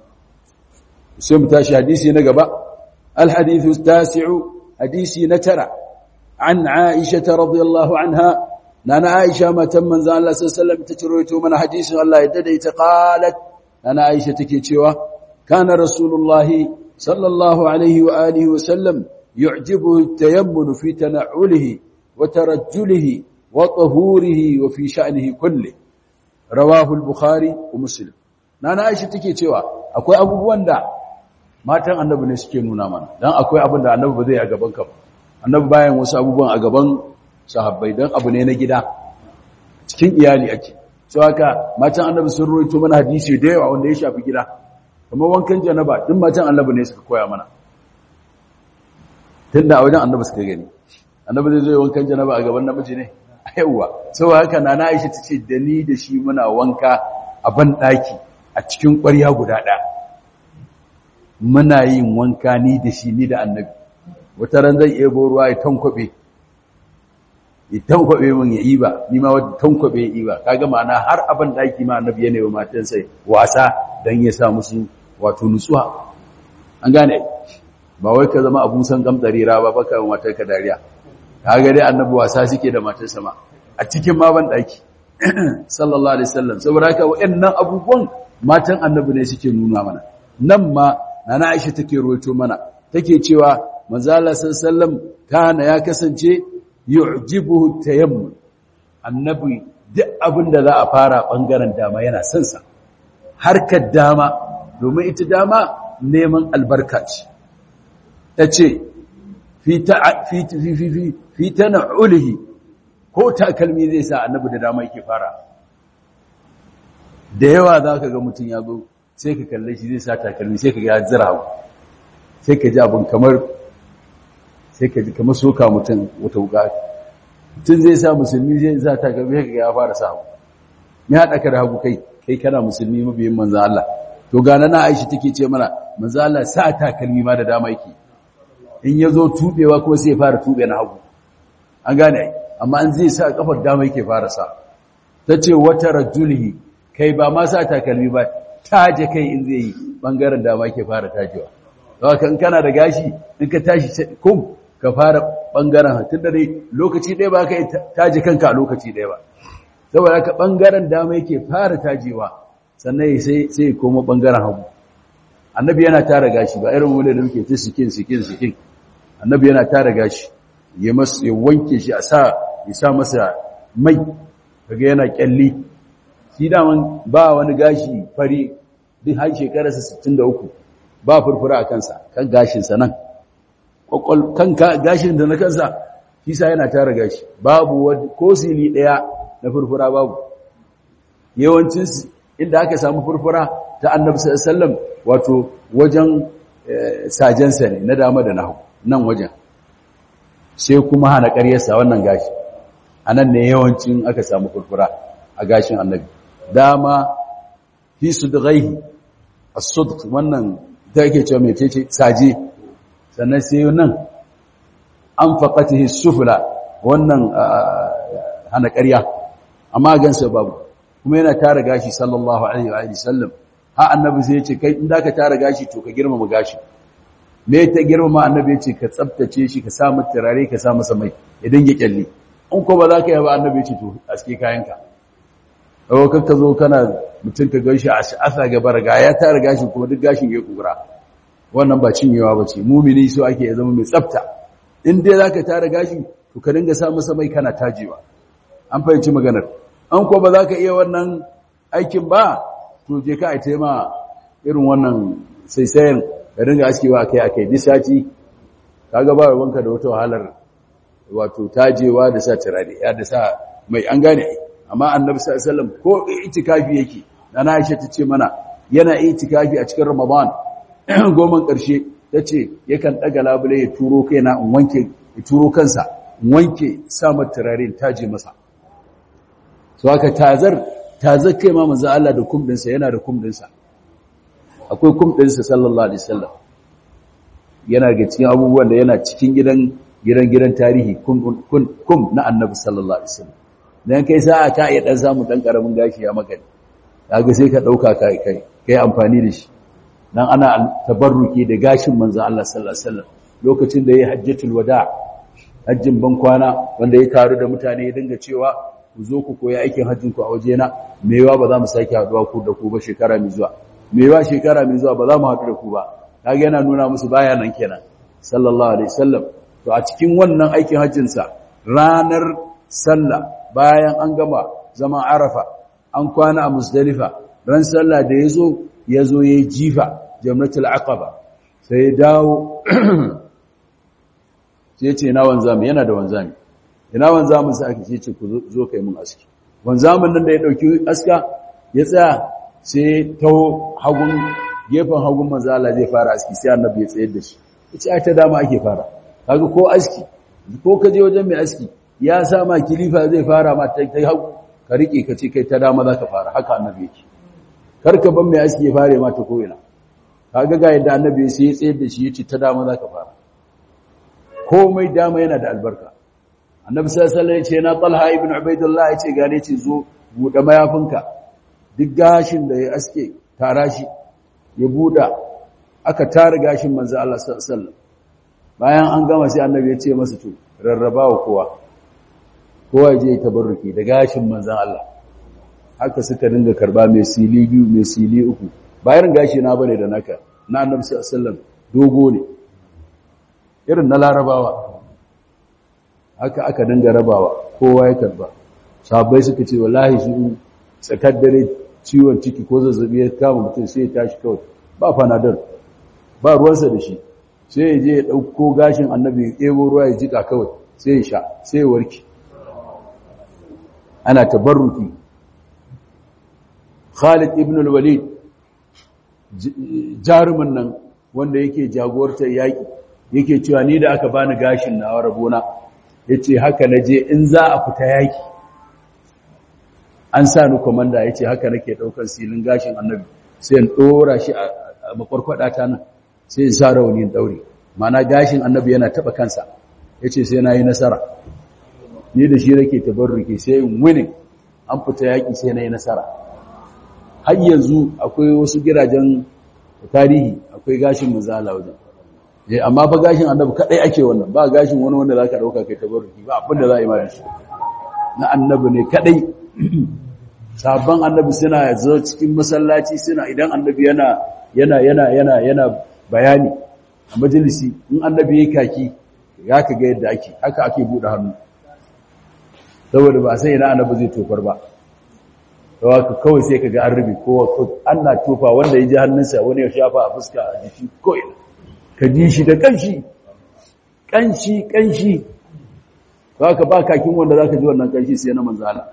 sai mu tashi hadisi na gaba al-hadithu tasi'u hadisi na tara an Aisha radhiyallahu anha nana Aisha matan manzo Allah sallallahu alaihi wasallam ta ciroito mana hadisin Allah ya daidaita qalat nana Aisha take cewa kana rasulullahi sallallahu alaihi wa alihi wa sallam yu'jibuhu at-tayammun fi tana'ulihi wa tarajjulihi wa tahurihi wa fi sha'nihi kulli rawahu al-bukhari wa muslim nana Aisha take cewa akwai abubuwan da matan annabi ne suke nuna mana dan akwai abin da annabi ba zai a gaban ka ba annabi bayan wasu abubuwan a gaban sahabbai dan abu ne na gida cikin iyali ake so haka matan annabi sun roito mana hadisi da yawa wanda ya shafi gida kamar wankan janaba duk matan annabi ne suka koya mana tunda a wajen annabi suka gani annabi zai zo wankan janaba a gaban namiji ne yawa saboda haka nana Aisha tace da ni da shi muna wanka a ban daki a cikin ƙwarya guda ɗaya muna yin wanka ni da shi ni da annabi wata ran zai ebo ruwa ya tankwabe ya tankwabe min ya iba ni ma wata tankwabe ya iba kaga ma'ana har abin daki ma annabi yana yi matan sai wasa dan ya sa musu wato nutsuwa an gane ba wai ka zama abun san gamtsarira ba baka matar ka dariya kaga dai annabi wasa suke da matar sama a cikin ma ban daki sallallahu alaihi wasallam saboda haka wayannan abubuwan matan annabi ne suke nuna mana nan ma nana Aisha take ruwaito mana take cewa manzo Allah sallallahu kana ya kasance yu'jibuhu tayammum annabi duk abin da za a fara bangaren dama yana son sa harkar dama domin ita dama neman albarka ce tace fi ta fi fi fi fi tana'ulihi ko takalmi zai sa annabi da dama yake fara da yawa zaka ga mutun ya zo sai ka kalle shi zai sa takalmi sai ka ga zira sai ka ji abin kamar sai ka ji kamar soka mutum wata wuka tun zai sa musulmi zai sa takalmi sai ka ga ya fara sa me haɗa ka da hagu kai kai kana musulmi mabiyin manzo Allah to gana na Aisha take ce mana manzo Allah sa takalmi ma da dama yake in yazo tubewa kuma sai ya fara tube na hagu an gane amma an zai sa kafar dama yake fara sa ta ce wata rajulihi kai ba ma sa takalmi ba taje kai in zai yi bangaren dama yake fara tajewa haka in kana da gashi in ka tashi kum ka fara bangaren tun da dai lokaci ɗaya ba ka taje kanka a lokaci ɗaya ba saboda ka bangaren dama yake fara tajewa sannan sai sai koma bangaren hagu annabi yana tara gashi ba irin wanda da muke ta sikin sikin sikin annabi yana tara gashi ya masa ya wanke shi a sa ya sa masa mai kaga yana kyalli shi daman ba wani gashi fari duk har shekararsa 63 ba furfura a kansa kan gashinsa nan kwakwal kan gashin da na kansa shi sa yana tara gashi babu ko sili daya na furfura babu yawancin inda aka samu furfura ta annabi sallallahu wato wajen sajensa ne na dama da nahu nan wajen sai kuma hana ƙaryarsa wannan gashi a nan ne yawancin aka samu furfura a gashin annabi dama fi su da gaihi a sudk wannan da ake cewa mai ce saje sannan sai nan an faƙatihi sufula wannan hana ƙarya amma gansa babu kuma yana tara gashi sallallahu alaihi wa sallam ha annabi sai ya ce kai in da ka tara gashi to ka girmama gashi me ta girmama annabi ya ce ka tsabtace shi ka sa masa turare ka sa masa mai idan ya kyalle in ko ba za ka yi ba annabi ya ce to aske kayanka dawo kakka zo kana mutum ka gaishe a asa gaba raga ya tara gashi kuma duk gashin ya kura wannan ba cinyewa ba ce mumini so ake ya zama mai tsabta in dai za ka tara gashi to ka dinga sa masa mai kana tajewa an fahimci maganar an ko ba za ka iya wannan aikin ba to je ka aite ma irin wannan saisayen ka dinga askewa akai akai disati kaga ba wanka da wata wahalar wato tajewa da sa turare ya da sa mai an gane amma annabi sallallahu alaihi wasallam ko itikafi yake dana Aisha tace mana yana itikafi a cikin Ramadan goman karshe tace yakan daga labule ya turo kaina in wanke ya turo kansa in wanke sa mata turare taje masa so haka tazar tazar kai ma manzo Allah da kumdinsa yana da kumdinsa akwai kumdinsa sallallahu alaihi wasallam yana ga cikin abubuwan da yana cikin gidan gidan gidan tarihi kum kum na annabi sallallahu alaihi wasallam dan kai sa'a ka iya dan samu dan karamin gashi ya maka kaga sai ka dauka kai kai kai amfani da shi dan ana tabarruki da gashin manzo Allah sallallahu alaihi wasallam lokacin da yayi hajjatul wada hajjin ban kwana wanda ya taru da mutane ya dinga cewa ku zo ku koyi aikin hajjin ku a wajena mewa ba za mu sake haduwa ku da ku ba shekara mai zuwa mewa shekara mai zuwa ba za mu haɗu da ku ba kaga yana nuna musu baya nan kenan sallallahu alaihi wasallam to a cikin wannan aikin hajjin sa ranar sallah bayan an gama zaman arafa an kwana a musdalifa ran sallah da yazo yazo yayi jifa jamratul aqaba sai ya dawo sai ce na wanzami yana da wanzami ina wanzamin sa ake ce ku zo kai mun aski wanzamin nan da ya dauki aska ya tsaya sai taho hagun gefen hagun manzo Allah zai fara aski sai annabi ya tsayar da shi yace ai ta dama ake fara kaga ko aski ko ka je wajen mai aski ya sa ma kilifa zai fara ma ta hagu ka rike ka ce kai ta dama zaka fara haka annabi yake kar ka ban mai aski ya fare ma ta ko ina kaga ga yadda annabi sai ya tsayar da shi yace ta dama zaka fara komai dama yana da albarka annabi sallallahu alaihi wasallam yace na talha ibn ubaidullah yace gane ce zo bude mayafinka duk gashin da ya aske tara shi ya buda aka tara gashin manzo Allah sallallahu alaihi wasallam bayan an gama sai annabi ya ce masa to rarrabawa kowa kowa ya je tabarruki da gashin manzon Allah haka suka dinga karba mai sili biyu mai sili uku bayan gashi na bane da naka na annabi sallallahu alaihi wasallam dogo ne irin na larabawa haka aka dinga rabawa kowa ya karba sahabbai suka ce wallahi su tsakar dare ciwon ciki ko zazzabi ya kama mutum sai ya tashi kawai ba fanadol ba ruwansa da shi sai ya je ya ɗauko gashin annabi ya ɗebo ruwa ya jika kawai sai ya sha sai ya warke ana tabarruki Khalid ibn al-Walid jarumin nan wanda yake jagorantar yaƙi yake cewa ni da aka bani gashin na rabona yace haka naje in za a fita yaƙi an sa ni komanda yace haka nake daukar silin gashin annabi sai in dora shi a makwarkwada ta nan sai in sa rauni in daure mana gashin annabi yana taba kansa yace sai nayi nasara ni da shi nake tabarruki sai in winning an fita yaki sai na yi nasara har yanzu akwai wasu gidajen tarihi akwai gashin manzala wajen eh amma fa gashin annabi kadai ake wannan ba gashin wani wanda zaka dauka kai tabarruki ba abin da za a yi ma shi na annabi ne kadai sabon annabi suna zo cikin masallaci suna idan annabi yana yana yana yana yana bayani a majalisi in annabi yayi kaki ya ka ga yadda ake haka ake bude hannu saboda ba sai ina annabi zai tofar ba to haka kawai sai kaga an rubi ko ana tofa wanda ya ji hannunsa wani ya shafa a fuska a jiki ko ina ka ji shi da kanshi kanshi kanshi to haka ba kakin wanda zaka ji wannan kanshi sai na manzo Allah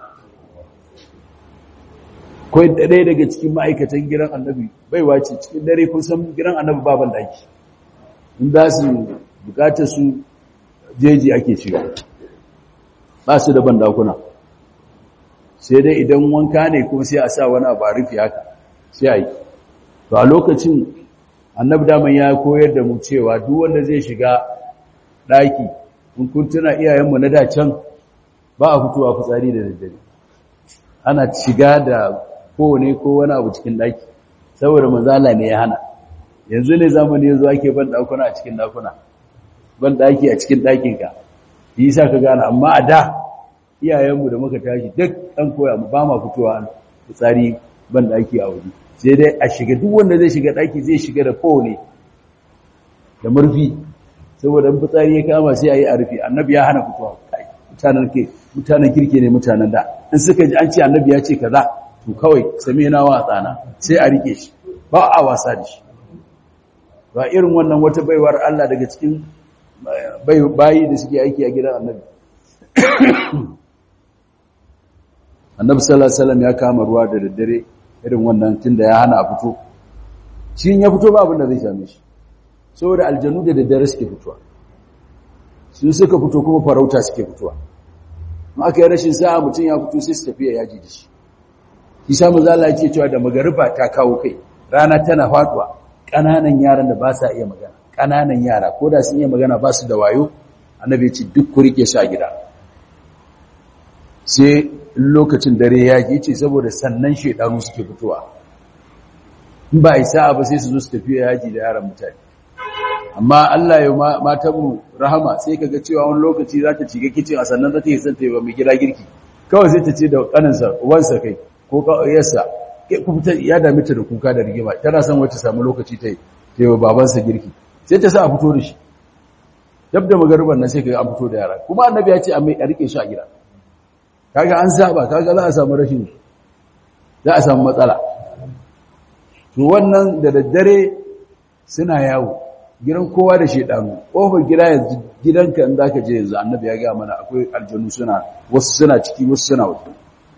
koi ɗaya daga cikin ma'aikatan gidan annabi bai wace cikin dare kun san gidan annabi baban daki in za su bukatar su jeji ake shiga ba su da bandakuna sai dai idan wanka ne kuma sai a sa wani abu a rufe haka sai a yi to a lokacin annabi daman ya koyar da mu cewa duk wanda zai shiga ɗaki in kun tuna iyayenmu na da can ba a fitowa fitsari da daddare ana shiga da kowane ko wani abu cikin ɗaki saboda manzala ne ya hana yanzu ne zamani yanzu ake ban ɗakuna a cikin ɗakuna ban ɗaki a cikin ɗakinka yi sa ka gane amma a da iyayenmu da muka tashi duk an koya mu ba ma fitowa fitsari ban ɗaki a waje sai dai a shiga duk wanda zai shiga ɗaki zai shiga da kowane da murfi saboda in fitsari ya kama sai a yi a rufe annabi ya hana fitowa mutanen ke mutanen kirke ne mutanen da in suka ji an ce annabi ya ce kaza to kawai same na wa tsana sai a rike shi ba a wasa da shi ba irin wannan wata baiwar Allah daga cikin bayi da suke aiki a gidan annabi annabi sallallahu alaihi wasallam ya kama ruwa da daddare irin wannan tunda ya hana a fito shi ya fito ba abin da zai same shi saboda aljanu da daddare suke fitowa su suka fito kuma farauta suke fitowa in aka yi rashin sa'a mutum ya fito sai su tafiya yaji da shi isa mazala yake cewa da magariba ta kawo kai rana tana faduwa ƙananan yaran da ba sa iya magana ƙananan yara ko da sun iya magana ba su da wayo annabi ya ce duk ku rike su a gida sai lokacin dare ya ji ce saboda sannan shedanu suke fitowa in ba isa ba sai su zo su tafiya yaji da yaran mutane amma Allah ya mata mu rahama sai kaga cewa wani lokaci za ta shiga kicin a sannan za ta yi son ta yi wa mai gida girki kawai sai ta ce da kaninsa uwansa kai ko yarsa ya dami ta da kuka da rigima tana son wacce samu lokaci ta yi wa babansa girki sai ta sa a fito da shi dab da magariban nan sai kaga an fito da yara kuma annabi ya ce a mai a rike shi a gida kaga an saba kaga za a samu rashin za a samu matsala to wannan da daddare suna yawo gidan kowa da shedanu kofar gida yanzu gidanka in zaka je yanzu annabi ya ga mana akwai aljanu suna wasu suna ciki wasu suna waje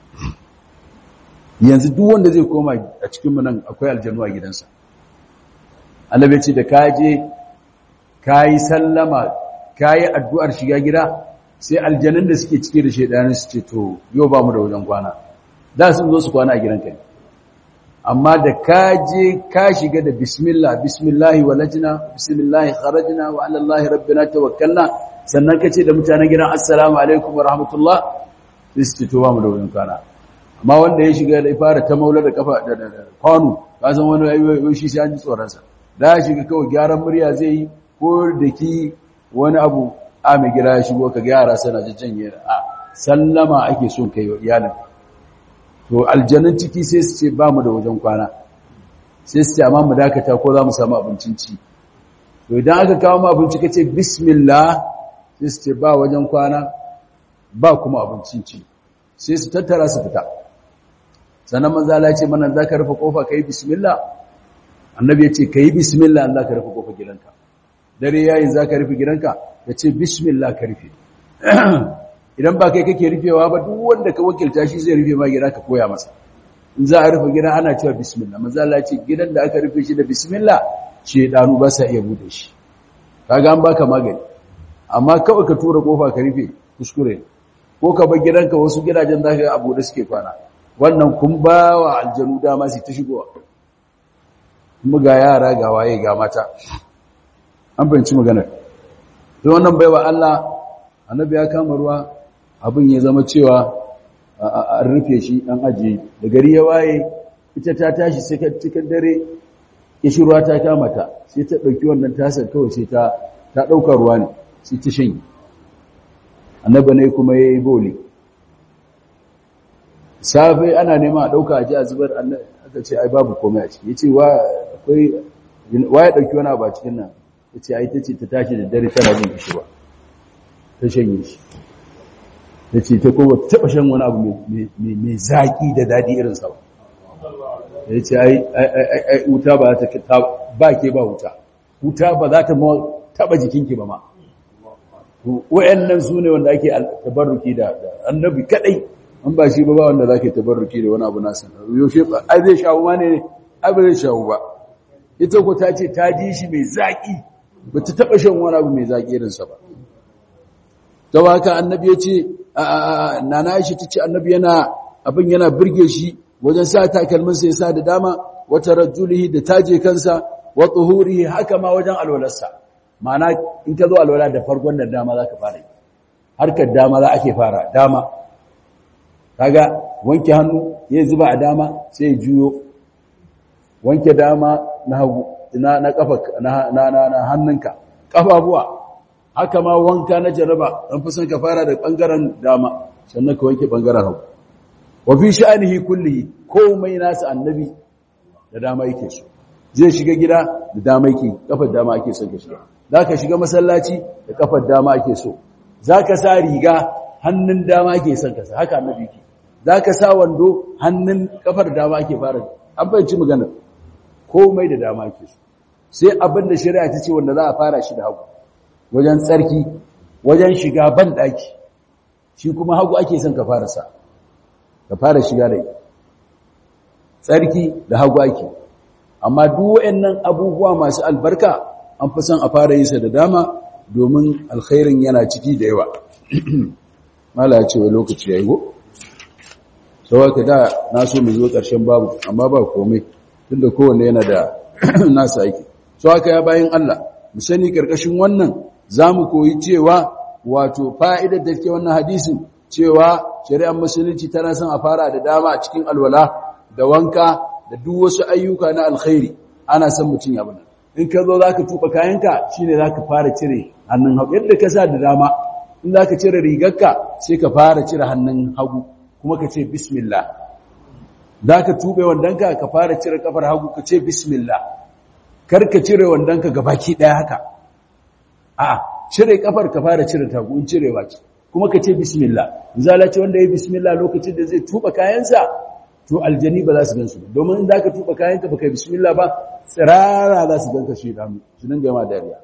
yanzu duk wanda zai koma a cikin mu nan akwai aljanu a gidansa annabi ce da kaje kayi sallama kayi addu'ar shiga gida sai aljanun da suke cike da shedanin su ce to yau ba mu da wajen kwana da sun zo su kwana a gidanka ne amma da ka je ka shiga da bismillah bismillahi walajna bismillahi kharajna wa ala allahi rabbina tawakkalna sannan kace da mutanen gidan assalamu alaikum wa rahmatullah sai to ba mu da wurin kana amma wanda ya shiga da fara ta maula da kafa da kwano ka san wani ayoyi shi sai an ji tsoron sa da ya shiga kawai gyaran murya zai yi ko da ki wani abu a mai gida ya shigo ka ga yara suna jajjanye a sallama ake son kai wa iyalin to aljanun ciki sai su ce ba mu da wajen kwana sai su ce amma mu dakata ko za mu samu abincin ci to idan aka kawo mu abinci ka ce bismillah sai su ce ba wajen kwana ba kuma abincin ci sai su tattara su fita sannan manzala ce mana za ka rufe kofa ka yi bismillah annabi ya ce ka yi bismillah za ka rufe kofa gidanka dare yayin za ka rufe gidanka ya ce bismillah ka rufe idan ba kai kake rufewa ba duk wanda ka wakilta shi zai rufe ma gida ka koya masa in za a rufe gida ana cewa bismillah manzo Allah ce gidan da aka rufe shi da bismillah ce danu ba sa iya bude shi kaga an baka magani amma kawai ka tura kofa ka rufe kuskure ko ka bar gidanka wasu gidajen da ka abu da suke kwana wannan kun ba wa aljanu dama su ta shigowa kuma ga yara ga waye ga mata an banci maganar to wannan baiwa Allah annabi ya kama ruwa abin ya zama cewa an rufe shi an ajiye da gari ya waye ita ta tashi sai cikin dare ishirwa ta kama ta sai ta ɗauki wannan tasar kawai sai ta ta ɗaukar ruwa ne sai ta shanye annaba ne kuma ya yi boli safe ana nema a ɗauka a ji a zubar aka ce ai babu komai a ciki ya ce wa ya ɗauki wani abu a cikin nan ya ce ai ta ce ta tashi da dare tana jin ishirwa ta shanye shi ta ce ta kuma taɓa shan wani abu mai zaƙi da daɗi irin sa ya ce ai wuta ba ta ba ke ba wuta wuta ba za ta taɓa jikinki ba ma wa'annan su ne wanda ake tabarruki da annabi kadai an ba shi ba ba wanda za ke tabarruki da wani abu nasa yaushe ba ai zai shawo ma ne ai ba zai shawo ba ita ko ta ce ta ji shi mai zaƙi ba ta taɓa shan wani abu mai zaƙi irinsa ba ta haka annabi ya ce nana shi ta ce annabi yana abin yana birge shi wajen sa takalminsa ya sa da dama wata rajulihi da taje kansa wa tuhurihi haka ma wajen alwalarsa ma'ana in ka zo alwala da farkon da dama za ka fara yi harkar dama za ake fara dama kaga wanke hannu ya zuba a dama sai ya juyo wanke dama na hagu na na kafa na na na hannunka kafafuwa haka ma wanka na jaraba an fi son ka fara da bangaren dama sannan ka wanke bangaren hagu wa fi sha'anihi kullihi komai nasu annabi da dama yake so zai shiga gida da dama yake kafar dama ake son ka shiga zaka shiga masallaci da kafar dama ake so zaka sa riga hannun dama ake son ka sa haka annabi yake zaka sa wando hannun kafar dama ake fara an bayyana magana komai da dama ake so sai abin da shari'a ta ce wanda za a fara shi da hagu wajen tsarki wajen shiga ban daki shi kuma hagu ake son ka fara sa ka fara shiga da tsarki da hagu ake amma duk waɗannan abubuwa masu albarka an fi son a fara yi sa da dama domin alkhairin yana ciki da yawa mala ya ce wa lokaci ya yi go sau ka da na so mu zo ƙarshen babu amma ba komai tunda kowanne yana da nasa aiki sau haka ya bayan Allah mu sani ƙarƙashin wannan za mu koyi cewa wato fa'idar da ke wannan hadisin cewa shari'ar musulunci tana son a fara da dama a cikin alwala da wanka da duk wasu ayyuka na alkhairi ana son mutum ya bana in ka zo zaka tuba kayanka shine zaka fara cire hannun hagu yadda ka sa da dama in zaka cire rigarka sai ka fara cire hannun hagu kuma ka ce bismillah zaka tube wandanka ka fara cire kafar hagu ka ce bismillah kar ka cire wandanka gabaki daya haka a'a cire kafar ka fara cire tagu in cirewa ce kuma ka ce bismillah zala ce wanda ya bismillah lokacin da zai tuba kayansa to aljani ba za su gansu domin in zaka tuba kayanka baka bismillah ba tsirara za su ganka shi damu su dinga ma dariya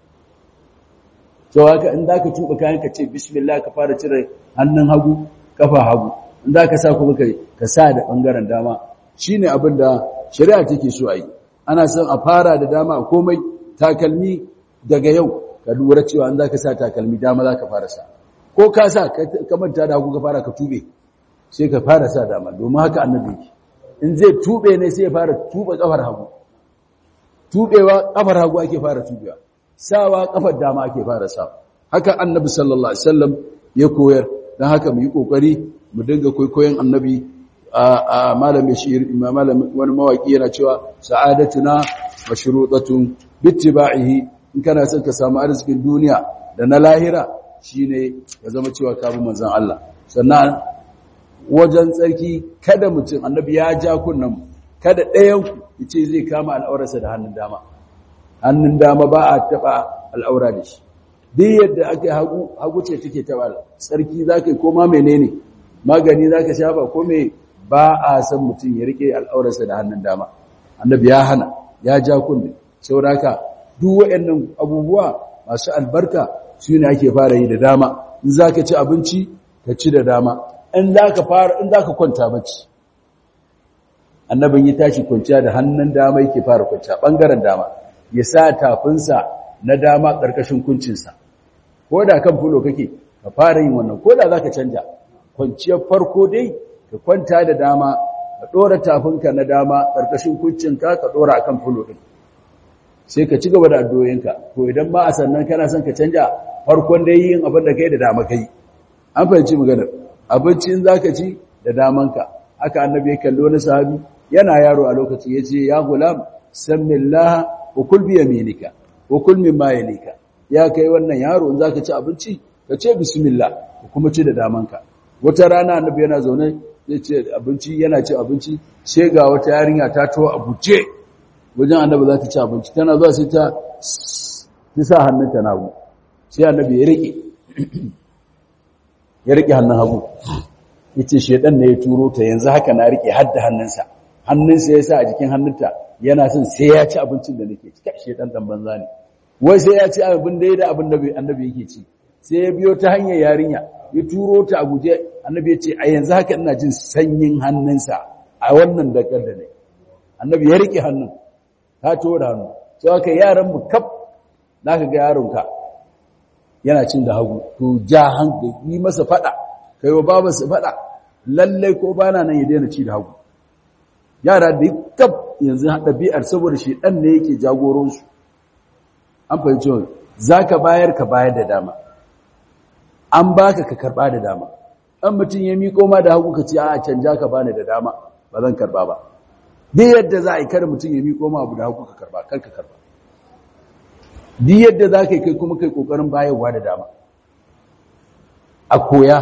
to haka in zaka tuba kayanka ce bismillah ka fara cire hannun hagu kafa hagu in zaka sa kuma kai ka sa da bangaren dama shine abin da shari'a take so a yi ana son a fara da dama komai takalmi daga yau ka lura cewa in zaka sa takalmi dama zaka fara sa ko ka sa ka manta da hagu ka fara ka tube sai ka fara sa dama domin haka annabi in zai tube ne sai ya fara tuba kafar hagu tubewa kafar hagu ake fara tubewa sawa kafar dama ake fara sa haka annabi sallallahu alaihi wasallam ya koyar dan haka mu yi kokari mu dinga koyon annabi a malamin shi'ir malamin wani mawaki yana cewa sa'adatuna mashrutatun bittiba'ihi in kana son ka samu arzikin duniya da na lahira shine ya zama cewa ka bi manzon Allah sannan wajen tsarki kada mutum annabi ya ja kunnan kada ɗayan ku ce zai kama al'aurarsa da hannun dama hannun dama ba a taba al'aura da shi duk yadda ake hagu hagu ce take taba tsarki zakai ko ma menene magani zaka shafa ko me ba a san mutum ya rike al'aurarsa da hannun dama annabi ya hana ya ja kunne saboda duk waɗannan abubuwa masu albarka su ne ake fara yi da dama in zaka ci abinci ka ci da dama in zaka fara in zaka kwanta bacci annabin ya tashi kwanciya da hannun dama yake fara kwanciya bangaren dama ya sa tafinsa na dama ƙarƙashin kuncinsa ko da kan fulo kake ka fara yin wannan ko da zaka canja kwanciyar farko dai ka kwanta da dama ka ɗora tafinka na dama ƙarƙashin kuncinka ka ɗora akan fulo ɗin sai ka ci gaba da addu'o'inka to idan ba a sannan kana son ka canja farkon dai yin abin da kai da dama kai an fahimci maganar abincin zaka ci da damanka haka annabi ya kallo na sahabi yana yaro a lokaci yace ya gulam sammillaha wa kul bi yaminika wa kul mimma yalika ya kai wannan yaro in zaka ci abinci ka ce bismillah kuma ci da damanka wata rana annabi yana zaune zai ce abinci yana ci abinci sai ga wata yarinya ta tawo a buce wajen annabi za ta ci abinci tana zuwa sai ta ta sa hannunta na hagu sai annabi ya rike ya rike hannun hagu yace shedan ne ya turo ta yanzu haka na rike hadda hannunsa hannunsa ya sa a jikin hannunta yana son sai ya ci abincin da nake ci kai shedan dan banza ne wai sai ya ci abin da ya da abin da annabi yake ci sai ya biyo ta hanyar yarinya ya turo ta a guje annabi ya ce a yanzu haka ina jin sanyin hannunsa a wannan dakar da ne annabi ya rike hannun ta tora hannu sai haka yaran mu kaf naka ga yaronka yana cin da hagu to ja hankali yi masa fada kai wa babansa fada lalle ko bana nan ya daina ci da hagu yara da kaf yanzu ɗabi'ar saboda shi ɗan ne yake jagoransu an fahimci wani za ka bayar ka bayar da dama an baka ka karba da dama an mutum ya miƙo ma da hagu ka ce a canja ka bani da dama ba zan karba ba duk yadda za a yi kada mutum ya miƙo ma abu da hagu ka karba kar ka karba duk yadda za ka yi kai kuma kai ƙoƙarin bayarwa da dama a koya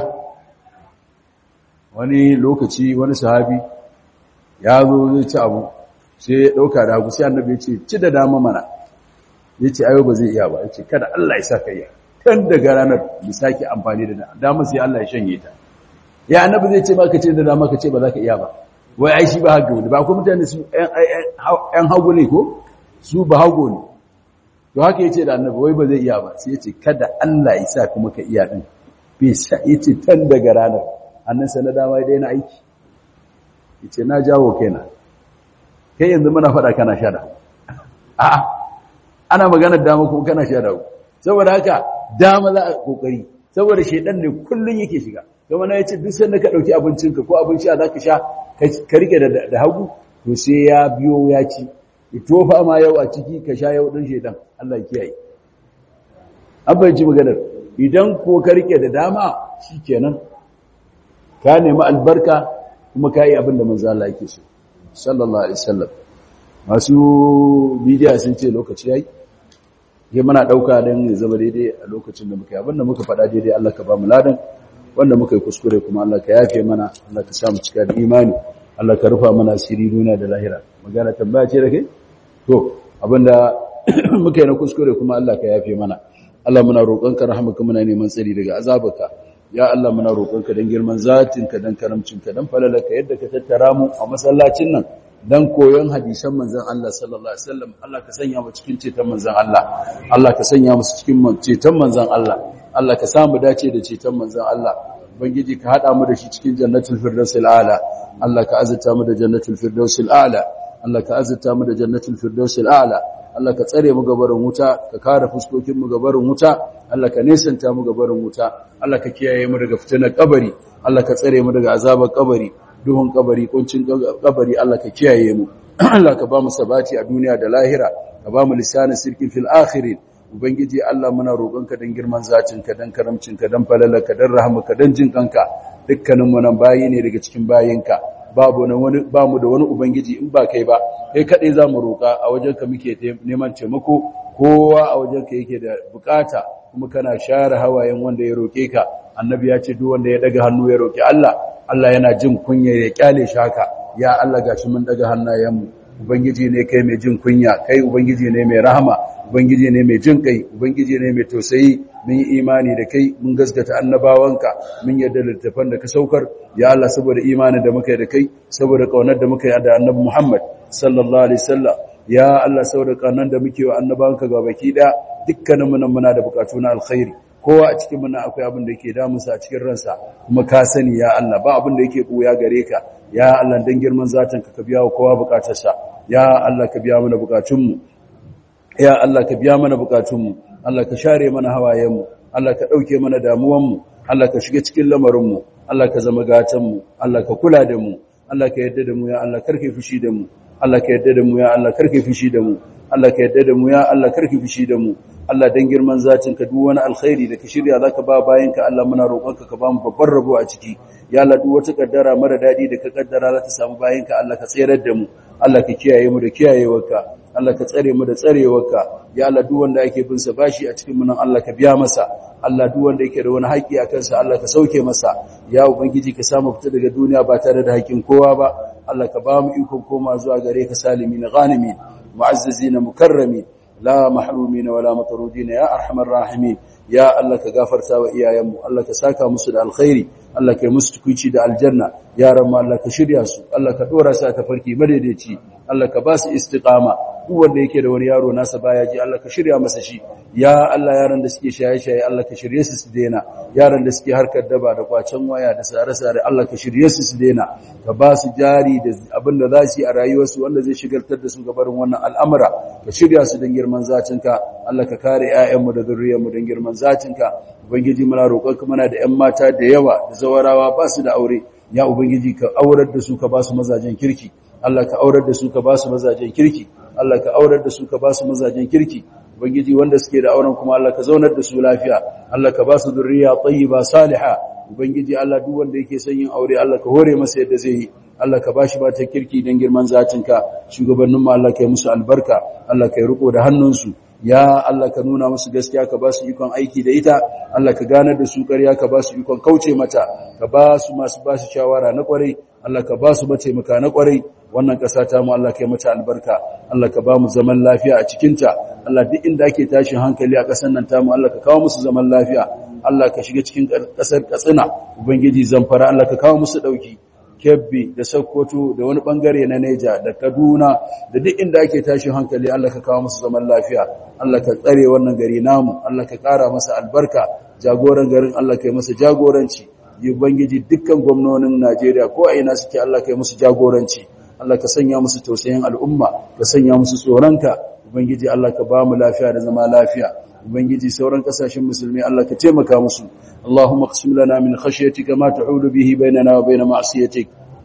wani lokaci wani sahabi ya zo zai ci abu sai ya ɗauka da hagu sai annabi ya ce ci da dama mana ya ce ayo ba zai iya ba ya ce kada Allah ya sa ka iya kan daga ranar bi sake amfani da dama sai Allah ya shanye ta ya annabi zai ce maka ce da dama ka ce ba za ka iya ba wai ai shi ba hagu ne ba ko mutane su ɗan hagu ne ko su ba hagu ne to haka yace da annabi wai ba zai iya ba sai yace kada Allah ya sa kuma ka iya din bi sa yace tan daga ranar annan sa na dama dai na aiki yace na jawo kaina kai yanzu muna faɗa kana sha da a'a ana magana dama kuma kana sha da saboda haka dama za a kokari saboda shedan ne kullun yake shiga kuma na yace duk sanda ka dauki abincinka ko abin sha zaka sha ka rike da hagu to sai ya biyo ya ci tofa ma yau a ciki ka sha yau din shedan Allah ya kiyaye an bayyana maganar idan ko ka rike da dama shikenan ka nemi albarka kuma ka yi abin da manzo Allah yake so sallallahu alaihi wasallam masu bidiya sun ce lokaci yayi ke muna ɗauka don ya zama daidai a lokacin da muka yi abinda muka faɗa daidai Allah ka ba mu ladan wanda muka yi kuskure kuma Allah ka yafe mana Allah ka samu cika da imani Allah ka rufa mana asiri duniya da lahira magana tambaya ce da kai to abinda muka yi na kuskure kuma Allah ka yafe mana Allah muna roƙonka rahamaka muna neman tsari daga azabarka ya Allah muna roƙonka don girman zatinka don karamcinka don falalaka yadda ka tattara mu a masallacin nan dan koyon hadisan manzon Allah sallallahu alaihi wasallam Allah ka sanya mu cikin ceton manzon Allah Allah ka sanya mu cikin ceton manzon Allah Allah ka samu dace da ceton manzon Allah ubangiji ka hada mu da shi cikin jannatul firdausil a'la Allah ka azurta mu da jannatul firdausil a'la Allah ka azurta mu da jannatul firdausil a'la Allah ka tsare mu gabarin wuta ka kare fuskokin mu gabarin wuta Allah ka nesanta mu gabarin wuta Allah ka kiyaye mu daga fitinar kabari Allah ka tsare mu daga azabar kabari duhun kabari kuncin kabari Allah ka kiyaye mu Allah ka ba mu sabati a duniya da lahira ka ba mu lisanin sirkin fil akhirin ubangiji Allah muna roƙonka dan girman zatinka dan karamcinka dan falalarka dan rahmaka dan jinkanka dukkanin mu nan bayi ne daga cikin bayinka babu wani ba mu da wani ubangiji in ba kai ba kai kadai zamu roƙa a wajenka muke neman taimako kowa a wajenka yake da bukata kuma kana share hawayen wanda ya roke ka annabi ya ce duk wanda ya daga hannu ya roki Allah Allah yana jin kunya ya kyale shi haka ya Allah gashi mun daga hannayenmu ubangiji ne kai mai jin kunya kai ubangiji ne mai rahama ubangiji ne mai jin kai ubangiji ne mai tausayi mun yi imani da kai mun gaskata annabawanka mun yarda da littafan da ka saukar ya Allah saboda imanin da muka yi da kai saboda kaunar da muka yi da annabi Muhammad sallallahu alaihi wasallam ya Allah saboda kaunar da muke wa annabawanka ga baki daya dukkanin mu nan muna da bukatu na alkhairi kowa a cikin muna akwai abin da yake damunsa a cikin ransa kuma ka sani ya Allah ba abin da yake buya gare ka ya Allah dan girman zatin ka biya wa kowa bukatarsa ya Allah ka biya mana bukatunmu ya Allah ka biya mana bukatunmu Allah ka share mana hawayenmu Allah ka dauke mana damuwanmu Allah ka shiga cikin lamarinmu Allah ka zama gatanmu Allah ka kula da mu Allah ka yarda da mu ya Allah karke fushi da mu Allah ka yarda da mu ya Allah karke fushi da mu Allah ka yarda da mu ya Allah karke fushi da mu Allah dan girman zatin ka duk wani alkhairi da ka shirya zaka ba bayan ka Allah muna roƙonka ka ba mu babbar rabo a ciki ya Allah duk wata kaddara mara dadi da ka kaddara za ta samu bayan ka Allah ka tsayar da mu Allah ka kiyaye mu da kiyayewarka Allah ka tsare mu da tsarewarka ya Allah duk wanda yake bin sa bashi a cikin mu nan Allah ka biya masa Allah duk wanda yake da wani haƙi a kansa Allah ka sauke masa ya ubangiji ka samu fita daga duniya ba tare da haƙin kowa ba Allah ka ba mu ikon koma zuwa gare ka salimin ghanimin mu'azzazin mukarramin la mahrumin wala matrudin ya arhamar rahimin ya Allah ka gafarta wa iyayenmu Allah ka saka musu da alkhairi Allah ka yi musu tukuici da aljanna yaran mu Allah ka shirya su Allah ka dora su a tafarki madaidaici Allah ka ba su istiqama duk wanda yake da wani yaro nasa baya ji Allah ka shirya masa shi ya Allah yaran da suke shaye-shaye Allah ka shirye su su daina yaran da suke harkar daba da kwacen waya da sare-sare Allah ka shirye su su daina ka ba su jari da abin da za su yi a rayuwarsu wanda zai shigartar da su gabarin wannan al'amura ka shirya su don girman zatinka Allah ka kare 'ya'yanmu da zuriyarmu don girman zatinka ubangiji muna roƙonka muna da 'yan mata da yawa da zawarawa ba su da aure ya ubangiji ka aurar da su ka ba su mazajen kirki Allah ka aurar da su ka ba su mazajen kirki Allah ka aurar da su ka ba su mazajen kirki ubangiji wanda suke da auren kuma Allah ka zaunar da su lafiya Allah ka ba su zurriya tayyiba salihah ubangiji Allah duk wanda yake son yin aure Allah ka hore masa yadda zai yi Allah ka bashi ba ta kirki dan girman zatinka shugabannin mu Allah ka yi musu albarka Allah ka yi riko da hannunsu ya Allah ka nuna musu gaskiya ka ba su ikon aiki da ita Allah ka ganar da su ƙarya ka ba su ikon kauce mata ka ba su masu ba su shawara na ƙwarai Allah ka ba su mataimaka na ƙwarai wannan ƙasa ta mu Allah ka yi mata albarka Allah ka ba mu zaman lafiya a cikinta Allah duk inda ake tashin hankali a ƙasar nan ta mu Allah ka kawo musu zaman lafiya Allah ka shiga cikin ƙasar Katsina ubangiji zamfara Allah ka kawo musu ɗauki Kebbi da Sokoto da wani bangare na Neja da Kaduna da duk inda ake tashin hankali Allah ka kawo musu zaman lafiya Allah ka tsare wannan gari namu Allah ka ƙara masa albarka jagoran garin Allah ka yi masa jagoranci yi ubangiji dukkan gwamnonin Najeriya ko a ina suke Allah ka yi musu jagoranci Allah ka sanya musu tausayin al'umma ka sanya musu tsoronka ubangiji Allah ka ba mu lafiya da zama lafiya ubangiji sauran kasashen musulmi Allah ka taimaka musu Allahumma qsim lana min khashyatika ma ta'ulu bihi bainana wa bain ma'siyatik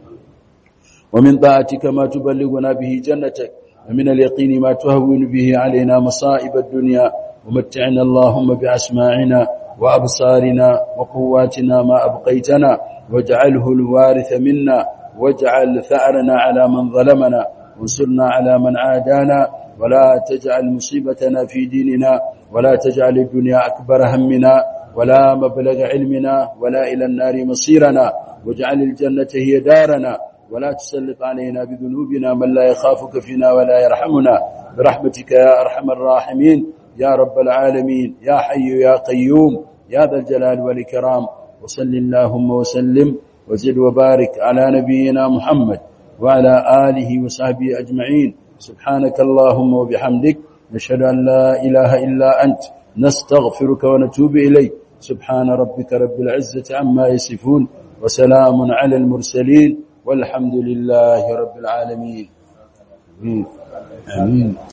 wa min ta'atika ma tuballighuna bihi jannatak wa min al-yaqini ma tuhawwinu bihi alaina masa'ib ad-dunya wa mat'ina Allahumma bi asma'ina wa absarina wa quwwatina ma abqaytana waj'alhu al-waritha minna waj'al tha'rana 'ala man zalamana وانصرنا على من عادانا ولا تجعل مصيبتنا في ديننا ولا تجعل الدنيا أكبر همنا ولا مبلغ علمنا ولا إلى النار مصيرنا واجعل الجنة هي دارنا ولا تسلط علينا بذنوبنا من لا يخافك فينا ولا يرحمنا برحمتك يا أرحم الراحمين يا رب العالمين يا حي يا قيوم يا ذا الجلال والإكرام وصل اللهم وسلم وزد وبارك على نبينا محمد وعلى آله وصحبه أجمعين سبحانك اللهم وبحمدك نشهد أن لا إله إلا أنت نستغفرك ونتوب إليك سبحان ربك رب العزة عما يصفون وسلام على المرسلين والحمد لله رب العالمين آمين